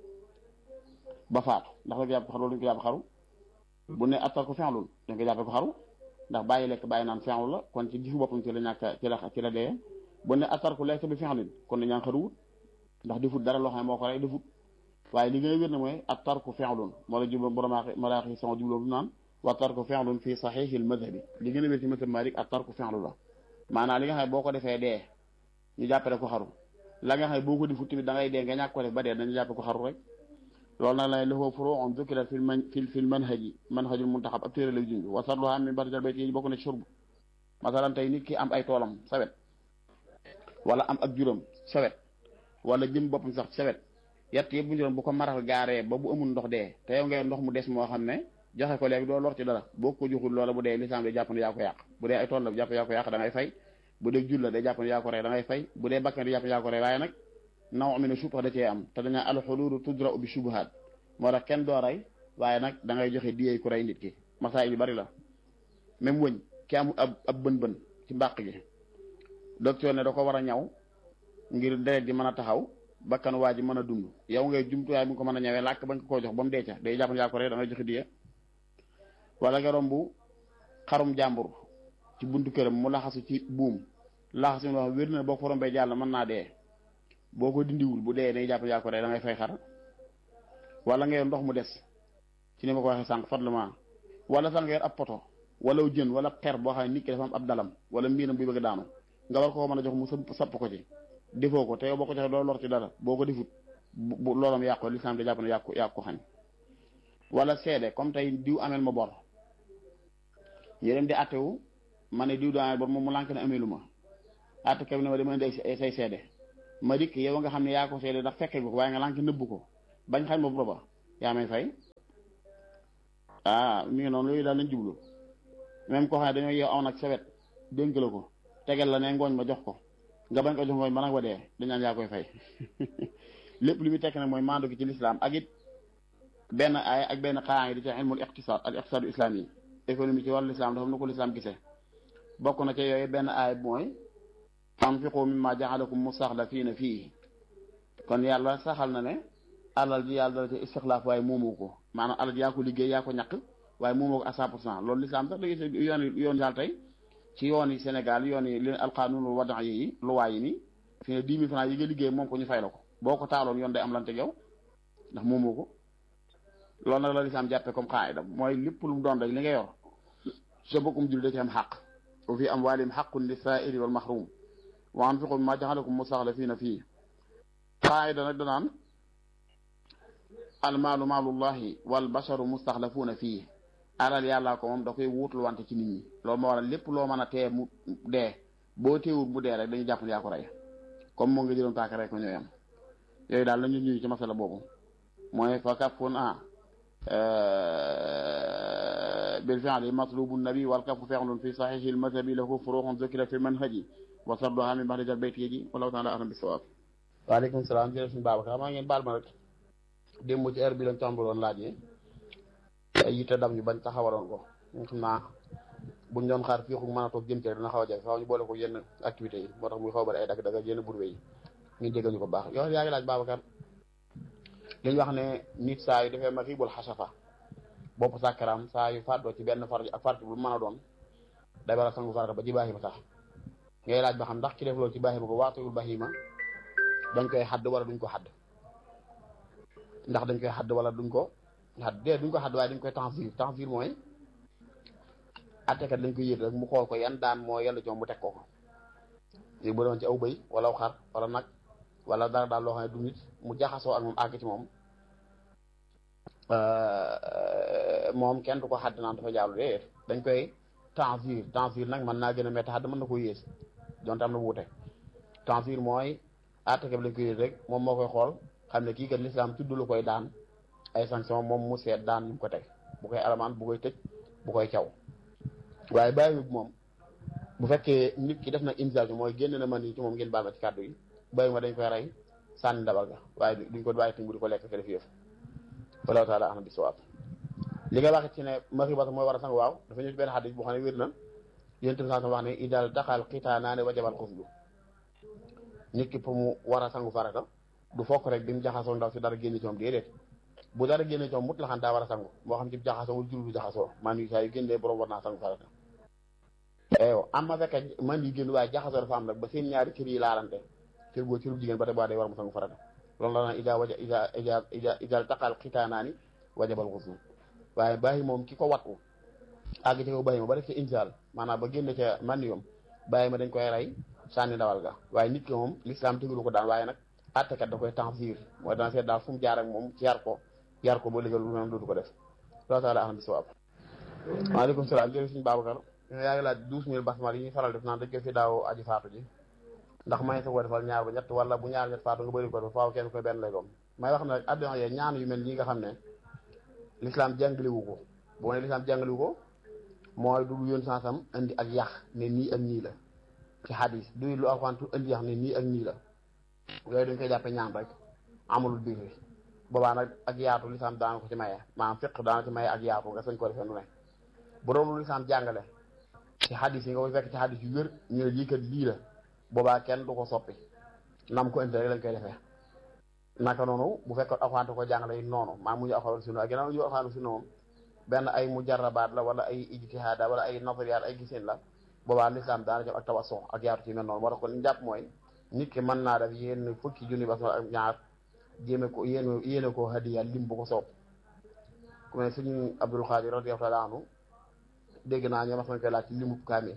ba faatu ndax dañ ko jàpp xaru dañ ko jàpp xaru bu ne attar ko fenlul dañ ko jàppe ko xaru ndax bàyyi lekk bàyyi naan fenlu la kon ci gifu boppam ci la ñàkk ci la ci la dee bu ne attar ko lekk bi fenlin kon dañ ñaan xaruwut ndax defut dara loo xam ne moo ko rey defut waaye li ngay wér ne mooy attar ko fenlun moo la jublu borom moo la xi sama jubloo bu naan wa attar ko fenlun fii saxiixil madhabi li gën a wér ci mazhab Maalik attar ko fenlu la maanaam li nga xam ne boo ko defee dee ñu jàppale ko xaru la nga xam ne boo ko defut tamit da ngay dee nga ñàkk ko def ba dee dañu jàppe ko xaru rek loolu nag lay lahu furu'un dhukirat fil man fil fil manhaji manhajul muntaxab ab téere lay junj wa sarluha min barjal bayt yi bokk na ci shurb masalan tey nit ki am ay toolam sawet wala am ak juróom sawet wala jëm boppam sax sawet yett yëpp bu juróom bu ko maral gaaree ba bu amul ndox dee te yow ngay ndox mu des moo xam ne joxe ko léegi doo lor ci dara boo ko joxul loola bu dee lislaam day jàpp ne yaa ko yàq bu dee ay tool la jàpp yaa ko yàq da ngay fay bu dee jur la day jàpp ne yaa ko rey da ngay fay bu dee bakkan di jàpp ne yaa ko rey waaye nag naw mi ne suupax da cee am te dañaa alxuluulu tudra bi subuhaat moo tax kenn doo rey waaye nag da ngay joxe diyee ku rey nit ki masaa yi bari la même wëñ ki amul ab ab bën-bën ci mbàq gi docteur ne da ko war a ñaw ngir deret ji mën a taxaw bakkan waa ji mën a dund yow ngay jumtuwaay bu ko mën a ñawee làkk bañ ko koo jox ba mu dee ca day jàpp ne yaa ko rey da ngay joxe diyee wala nga romb xarum jàmbur ci buntu këram mu laxasu ci buum laxasu mi wax wér na boo ko rombee jàll mën naa dee boo ko dindiwul bu dee day jàpp yaa ko rey da ngay fay xar wala nga yor ndox mu des ci ni ma ko waxee sànq fadlement wala sax nga yor ab poto wala jën wala xer boo xam ne nit ki dafa am ab dalam wala mbiinam buy bëgg daanu nga war ko mën a jox mu sapp ko ci defoo ko te yow boo ko joxee doo lor ci dara boo ko defut bu loolam yàqu lislaam da jàpp ne yàqu yàqu ko xañ wala seede comme tey diw amel ma bor ñu dem di attewu ma ne diw daa amel bor moom mu lànk ne amelu ma atte kam ne ma dama indi ay say seede ma dikk yow nga xam ne yaa ko seede ndax fekke ko waaye nga lànk nëbbu ko bañ xañ ma booba yaa may fay ah mi ngi noonu loolu daal lañ jublu même koo xam ne dañoo yeew aw nag sawet dénk la ko tegal la ne ngooñ ma jox ko nga bañ ko jox ngooñ ba nag ba dee dañ naan yaa koy fay lépp li muy tekk nag mooy maandu ki ci lislaam ak it benn ay ak benn xaraa ngi di ci ilmul iqtisaad al iqtisaadu islaam yi économie ci wàllu lislaam dafa am na ko lislaam gisee bokk na ci yooyu benn aay mooy anfiqu mimma jaalakum mustaxlafiina fii kon yàlla saxal na ne alal ji yàlla dala ci istixlaaf waaye moomoo ko maanaam alal ji yaa ko liggéey yaa ko ñàkk waaye moomoo ko à cent pour cent loolu lislaam sax da gis yoon yoon daal tey ci yoon yi Sénégal yoon yi leen alqaanunul wadan yi luwaay yi nii fi ne dix mille francs yi nga liggéey moom ko ñu fay la ko boo ko taaloon yoon day am lante yow ndax moomoo ko loolu nag la lislaam jàppe comme xaayida mooy lépp lu mu doon rek li nga yor sa bokkum jul da ci am xaq wa fi amwaalihim xaqun li saaili wal mahrum wa anfiqu mimma jaxalakum mustaxlafiina fii xaayida nag danaan almaalu maalullahi wal basharu mustaxlafuuna fii alal yàllaa ko moom da koy wuutul wante ci nit ñi loolu moo waral lépp loo mën a tee mu dee boo teewul mu dee rek dañuy jàpp ne yaa ko rey comme moo nga jëloon paaka rek ko ñooy am yooyu daal la ñu ñuy ci masala boobu mooy fa kafun a bil fi'li matlubu nabi wal kafu fi'lun fi sahihi al madhabi lahu furu'un dhukira fi manhaji wa sarduha min ba'di al-bayt yaji wallahu ta'ala a'lam bis-sawab waaleykum salaam jërëjëf suñu Babacar maa ngeen baal ma rek démb ci heure bi lañ tàmbaloon laaj yi ay yitte dam ñu bañ taxawaloon ko xam naa buñ doon xaar fii mën a toog jëm ci rek dina xaw a jafe faaw ñu boole ko yenn activités yi moo tax muy xaw a bari ay dagg-dagg yenn burwe yi ñu déggal ñu ko baax yow yaa ngi laaj Babacar li ñu wax ne nit saa yu defee ma xiibul xasafa bopp sàkkaram saa yu fàddoo ci benn farj ak farj bu mën a doon day war a sangu farata ba ci baaxima sax ngay laaj ba xam ndax ki def loolu ci baaxima ko waatuyul baaxima dañ koy xadd wala duñ ko xadd ndax dañ koy xadd wala duñ ko xadd dee duñ ko xadd waaye dañ koy tanzir tanzir mooy attekat dañ koy yëg rek mu xool ko yan daan moo yàlla joom mu teg ko ko léegi bu doon ci aw bëy wala aw xar wala nag wala dara daal loo xam ne du nit mu jaxasoo ak moom àgg ci moom moom kenn du ko xadd naan dafa jaalu dee dañ koy tanzir tanzir nag mën naa gën a métti xadd mën na ko yées donte am na wuute tanzir mooy attekat bi lañ koy yëg rek moom moo koy xool xam ne kii kat lislaam tudd lu koy daan ay sanction moom mu seet daan ñu ko teg bu koy alamaan bu koy tëj bu koy caw waaye bàyyi bi moom bu fekkee nit ki def na imsage bi mooy génn na man yi ci moom ngeen baal ma ci kàddu yi bàyyi ma dañ koy rey sànni ndabal ga waaye duñ ko bàyyi tim bu di ko lekk ka def yëf wallahu taala ana bi sawaab li nga wax ci ne maxibata mooy war a sang waaw dafa ñëw ci benn xadis boo xam ne wér na yéen tam saa wax ne idal daxal xitaanaane wajabal xuslu nit ki pour mu war a sangu farata du fokk rek bi mu jaxasoo ndaw si dara génn ci moom déedéet bu dara génne ci moom mut la xam daa war a sangu moo xam ci jaxasoo wala juru du jaxasoo man yi saa yu génnee borom war naa sangu farata eyo am ma fekkee man yi génn waaye jaxasoo dafa am rek ba seen ñaari cër yi laalante cër boo cërub jigéen ba tey baa day war mu sangu farata loolu la naan ida waja ida ida ida idal taqal xitaanaani wajabal xuslu waaye bàyyi moom ki ko wattu àgg ci ko bàyyi ma ba def ca insaal maanaam ba génne ca man yoom bàyyi ma dañ koy rey sànni ndawal ga waaye nit ki moom l'islam tegulu ko daan waaye nag attekat da koy tanzir mooy dana seet daal fu mu jaar ak moom ci yar ko yar ko ba légal lu moom dootu ko def loolu taala aham bi sawaab waaleykum salaam jërëjëf suñu Babacar yaa ngi laaj douze mille basmal yi ñuy faral def naan dañ koy fi daaw aji faatu ji ndax may sa ko defal ñaar ba ñett wala bu ñaar ñett faatu nga bëri ko def faaw kenn koy benn lay doom may wax ne rek adduna yee ñaan yu mel nii nga xam ne l'islam jàngalewu ko bu ma ne l'islam jàngalewu ko mooy du yoon sansam indi ak yax ne nii ak nii la ci xadis du lu alxantu indi yax ne nii ak nii la yooyu dañ koy jàppe ñaan rek amulul biir bi boobaa nag ak yaatu lislaam daana ko ci maye maanaam fiq daana ci maye ak yaatu nga sañ ko defee nu ne bu doon lu lislaam jàngale ci xadis yi nga koy fekk ci xadis yu wér ñu ne lii kat lii la boobaa kenn du ko soppi nam ko indi rek lañ koy defee naka noonu bu fekkoon alxuraan ko jàngale yi noonu maa mu ñu alxuraan sunna ak ginnaaw ñu alxuraan sunna moom benn ay mujarrabaat la wala ay ijtihaada wala ay nazariyaat ay giseen la boobaa lislaam daana jëm ak tawasso ak yaatu ci mel noonu moo tax kon li ñu jàpp mooy nit ki mën naa def yéen fukki junni basmal ak ñaar jéeme ko yéen yéene ko hadiya lim bu ko soob ku ne suñu Abdul Xaadir radiyallahu taala anhu dégg naa ñoo mas nañ koy laaj ci limu kaamil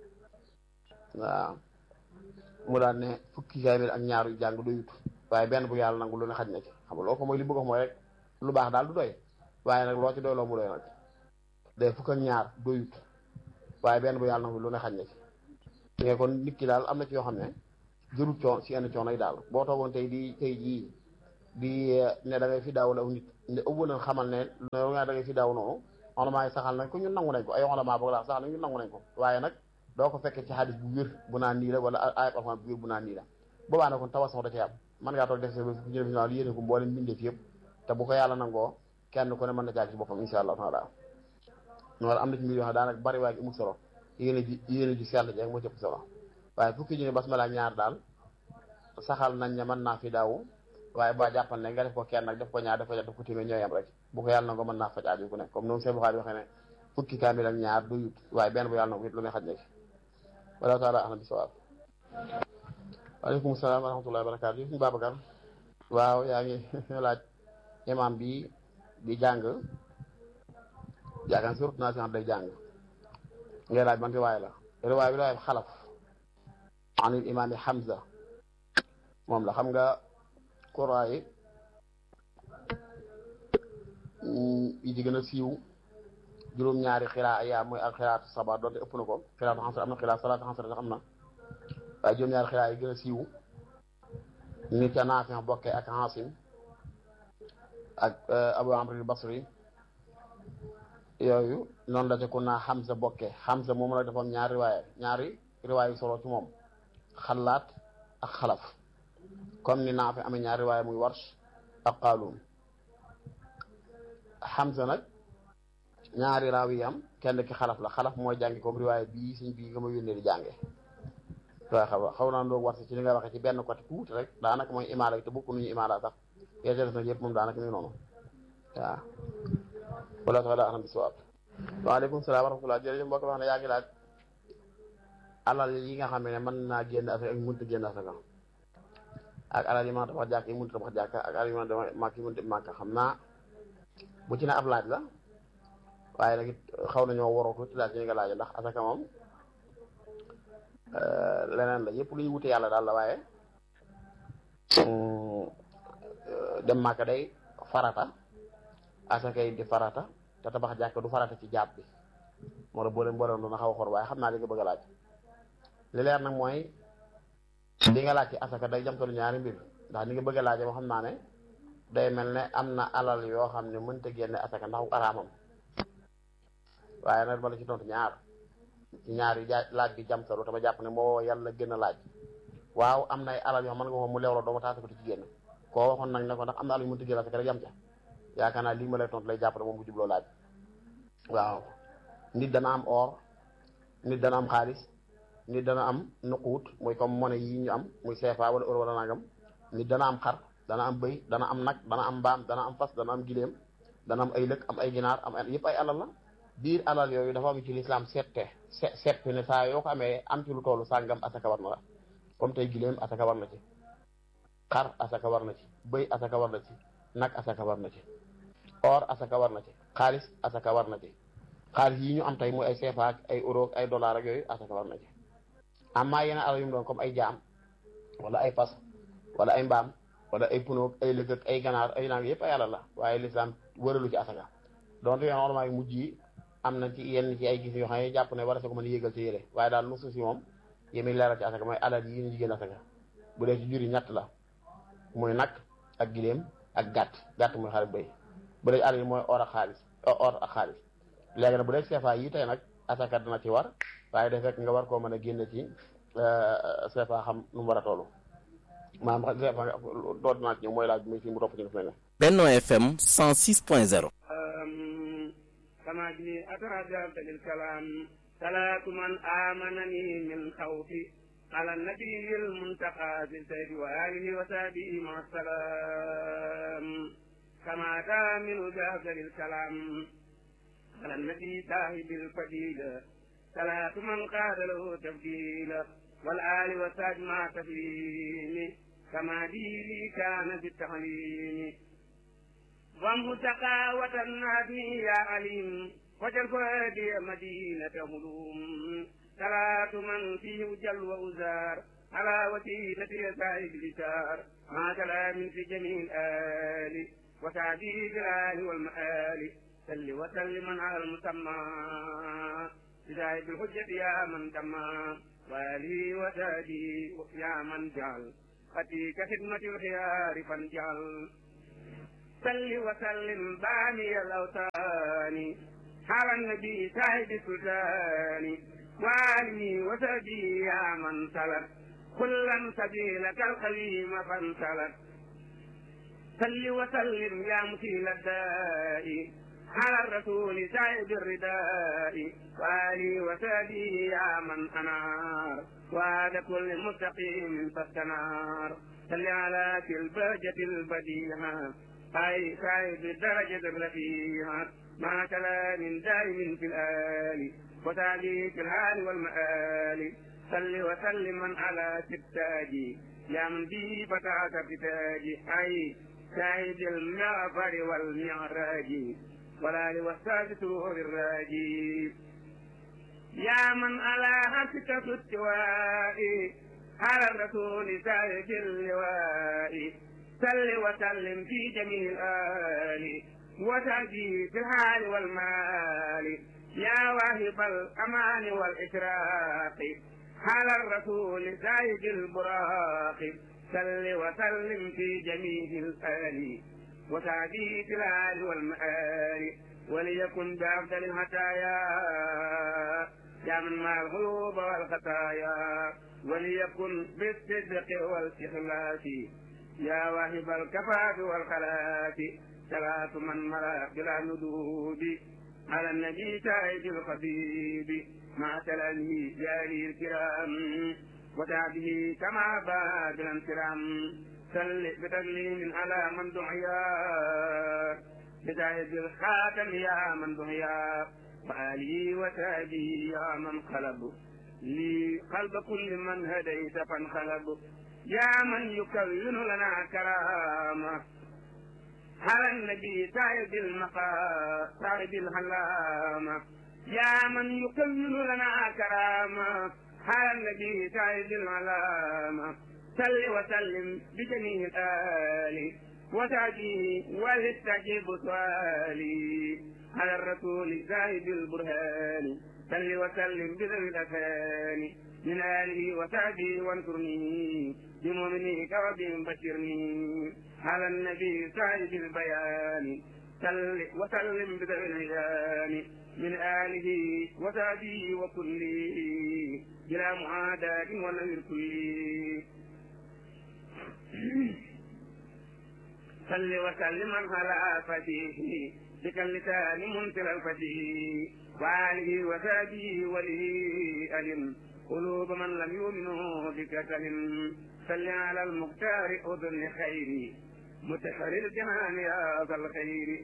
waaw mu daan ne fukki kaamil ak ñaar yu jàng doyut waaye benn bu yàlla nangu lu ne xaj na ci xam nga loo ko mooy li bëgg mooy rek lu baax daal du doy waaye nag loo ci doy loo mu doy nag day fukk ak ñaar doyut waaye benn bu yàlla nangu lu ne xaj na ci nga kon nit ki daal am na ci yoo xam ne jërul coon si yenn coono yi daal boo toogoon tey di tey jii di ne da ngay fi daaw law nit ne ëpp na xamal ne loolu nga da ngay fi daaw noonu xolamaa yi saxal nañ ko ñun nangu nañ ko ay xolamaa boog laa saxal nañ ñun nangu nañ ko waaye nag doo ko fekkee ci xadis bu wér bu naan nii la wala ayat alxuraan bu wér bu naan nii la boobaa nag kon tawasox da ci am mën ngaa toog def sa ñu def li yéene ko mboolem mbindeef yëpp te bu ko yàlla nangoo kenn ku ne mën na jaag ci boppam insha allah taala noonu am na ci mbir yoo xam daanaka bari waaye amul solo yéene ji yéene ji sell jeeg moo ci ëpp solo waaye fukki junne basmala ñaar daal saxal nañ ne mën naa fi daaw waaye ba jàppal ne nga def ko kenn nag def ko ñaar def ko def ko téeméer ñooy am rek bu ko yàlla na ko mën naa faj aaju ku ne comme noonu seen buxaari waxee ne fukki kaamil ak ñaar du yut waaye benn bu yàlla na ko it lu ne xaj na ci wala taala ahna bi sawaab waaleykum salaam wa rahmatullahi wa barakaatu suñu Babacar waaw yaa ngi laaj imam bi di jàng yaakaar surtout naa si day jàng ngay laaj man riwaay la riwaay bi riwaay xalaf an il imaam Hamza moom la xam nga Quraan yi yi ci gën a siiw juróom-ñaari xiraa yaa mooy ak xiraatu saba doonte ëpp na ko xiraatu xansar am na xiraa salaatu xansar sax am na waaye juróom-ñaari xiraa yi gën a siiw ñu ca Naafi bokkee ak Asim ak Abu Amr al-Basri yooyu noonu la ca ku naa Hamza bokkee Hamza moom la defoon ñaari riwaaya ñaari riwaaya solo ci moom xalaat ak xalaf comme ni Naafi amee ñaari riwaaya muy Warsh ak Qaaluun Hamza nag ñaari raaw yi am kenn ki xalaf la xalaf mooy jàngi comme riwaay bii suñ bii nga ma yónnee di jànge waaw xaw xaw naa doog war ci li nga waxee ci benn côté tuuti rek daanaka mooy imaala bi te bokku nuñu imaala sax yéete def nag yëpp moom daanaka ñu noonu waaw wala tax daa anam bi siwaab waaleykum salaam wa rahmatulah jërëjëf mbokk wax ne yaa ngi laaj alal yi nga xam ne mën naa génn asaka ak mënut a génn asaka ak alal yi mën a tabax jàkk yi mënut a tabax jàkk ak alal yi mën a tabax màkk yi mënut a màkk xam naa bu ci ne ab laaj la waaye nag it xaw nañoo waroo tuuti laaj yi nga laaj ndax asaka moom leneen la yëpp lu ñu wute yàlla daal la waaye dem màkk day farata asaka yi di farata te tabax jàkk du farata ci jaab bi moo tax boo leen boole doon xaw a xor waaye xam naa li nga bëgg a laaj li leer nag mooy li nga laaj ci asaka day jamtalu ñaari mbir ndax li nga bëgg a laaj moo xam naa ne day mel ne am na alal yoo xam ne mënta génne asaka ndax araamam waaye nag bala ci tontu ñaar ci ñaar yi laaj bi jamtalu te ma jàpp ne moo yàlla gën a laaj waaw am na ay alal yoo xam mën nga ko mu leew la dooma taasa ko ci génn koo waxoon nag ne ko ndax am na alal yu mënta génne asaka rek yam ca yaakaar naa lii ma lay tontu lay jàpp ne moom bu jubloo laaj waaw nit dana am or nit dana am xaalis nit dana am nuquut muy comme monnaie yi ñu am muy CFA wala euro wala nangam nit dana am xar dana am bëy dana am nag dana am mbaam dana am fas dana am gileem dana am ay lëkk am ay ginaar am yëpp ay alal la biir alal yooyu dafa am ci lislaam sette set ne saa yoo ko amee am ci lu tollu sàngam asaka war na la comme tey gileem asaka war na ci xar asaka war na ci bëy asaka war na ci nag asaka war na ci or asaka war na ci xaalis asaka war na ci xaalis yi ñu am tey muy ay CFA ak ay euro ak ay dollar ak yooyu asaka war na ci amma yeneen alal yu mu doon comme ay jaam wala ay fas wala ay mbaam wala ay punoog ay lëg ak ay ganaar ay nang yëpp ay alal la waaye lislaam wëralu ci asaka donte yoon orment yi mujj yi am na ci yenn ci ay gis yoo xam ne jàpp ne war a sa ko mën a yéegal ci yére waaye daal nusu si moom yémi leeral ci asaka mooy alal yi ñu jigéen asaka bu dee ci juri ñett la muy nag ak giléem ak gàtt gàtt muy xarit béy bu dee alal yi mooy or ak xaalis or ak xaalis léegi nag bu dee CFA yi tey nag asaka dana ci war waaye de fekk nga war koo mën a génn ci CFA xam nu mu war a toll maanaam CFA doo dinaa ci ñëw mooy laaj bi muy fii mu topp ci def mel ne Benno FM 106.0 كما لي أترجمت للكلام صلاة من آمنني من خوفي على النبي المنتقى في السيد وآله وصحبه مع السلام كما كامل بأفضل الكلام على النبي صاحب الفضيلة صلاة من قاد له تبديلا والآل وصحب مع تسليم كما ديني كان بالتعليم وامه تقاوة النادي يا عليم وجل فؤادي مدينة هلوم صلاة من فيه جل وأزار على وسيلة سائب لسار مع كلام في جميع الآل وتعديد الآل والمآل سل وسلم على المسمى بداية الحجة يا من تما والي وتادي يا من جعل خطيك خدمة الخيار فانجعل سل وسلم باني الأوطان على النبي صاحب السلطان وآله وسبي يا من سلك كلا سبيلك القويم فانسلك سل وسلم يا مثيل الداء على الرسول صاحب الرداء وآله وسبي يا من أنار وعد كل مستقيم فاستنار سل على في البهجة البديعة أي صاحب الدرجة الرفيعة مع كلام دائم في الآل وتعليق الحال والمآل صل وسلم على ستاجي يا من به فتاك فتاجي أي شاهد المغفر والمعراج والآل والسادس الراجي يا من على حسك في التواء على الرسول سائد اللواء سل وسلم في جميع الآل وتأتي في الحال والمال يا واهب الأمان والإشراق على الرسول زايد البراق سل وسلم في جميع الآل وتأتي في الحال والمآل وليكن بأفضل الهدايا يا من مع الغيوب والخطايا وليكن بالصدق والإخلاص يا واهب الكفاف والخلاف صلاة من ملا بلا ندود على النبي تائب الخبيب مع سلامه جاري الكرام وتعبه كما باد الانكرام سل بتسليم على من دعيا بتائب الخاتم يا من دعيا وآله وتابه يا من قلب لي قلب كل من هديت فانقلب يا من يكون لنا كرامة على النبي سعيد المقا سعيد الهلامة يا من يكون لنا كرامة على النبي سعيد العلامة صل وسلم بجميع الآل وتعجيه ولتجيب سؤالي على الرسول زاهد البرهان صل وسلم بذوي الأثان من آله وصحبه وانصرني بمؤمنيك وبهم بشرني على النبي صاحب البيان صل وسلم بذوي العيان من آله وصحبه وكله بلا معاداة ونذير كله صل وسلم على فتيه بك اللسان منتر الفتيه وآله وصحبه وله ألم قلوب من لم يؤمنوا بك سلم صل على المختار أذن خيري متحر الجنان يا ذا الخير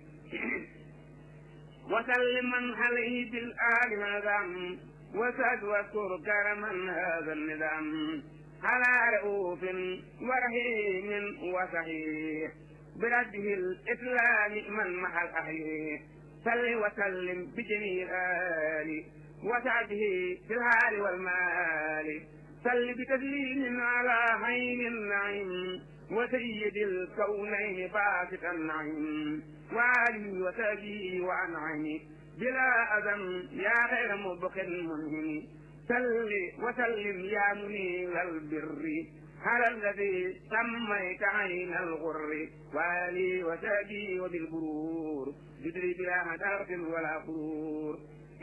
وسلم من عليه بالآل نظام وسد واذكر كرما هذا النظام على رؤوف ورحيم وصحيح برده الإسلام من مع الأحياء صل وسلم بجميع الآل وسعده في الحال والمال صل بتسليم على عين النعيم وسيد الكونين باسط النعيم وآله وسبيه وأنعمه بلا أذى يا خير مبخ منهم صل وسلم يا منير البر على الذي سميت عين الغر والي وسبي وبالبرور جدري بلا مدارة ولا غرور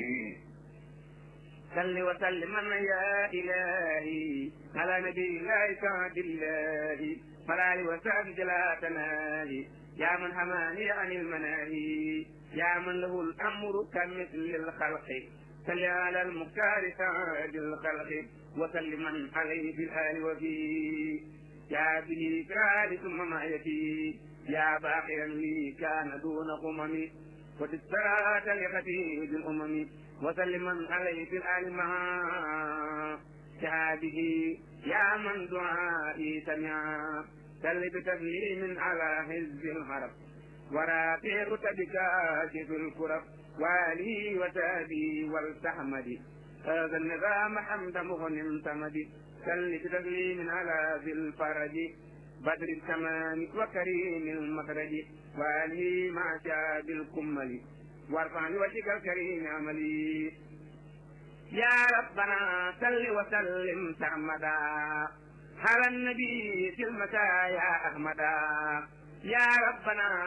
صل وسلم يا إلهي على نبي الله سعد الله فلا وسعد لا تنالي يا من حماني عن المناهي يا من له الأمر كمثل الخلق صل على المختار سعد الخلق وسلم عليه في الآل وفيه يا به كراد ثم معيتي يا باقيا لي كان دون قمم وتسرات لخفيف الأمم وسلما عليه في الآل مع شهاده يا من دعائي سمعا سل بتسليم على حزب الحرب ورافق بكاشف الكرب والي وتابي والتحمد هذا النظام حمد مغن سمد سل بتسليم على ذي الفرج بدر التمام وكريم المخرج والي مع شاب الكمل وارفع بوجهك الكريم عملي يا ربنا صل وسلم سرمدا على النبي في المسايا احمدا يا ربنا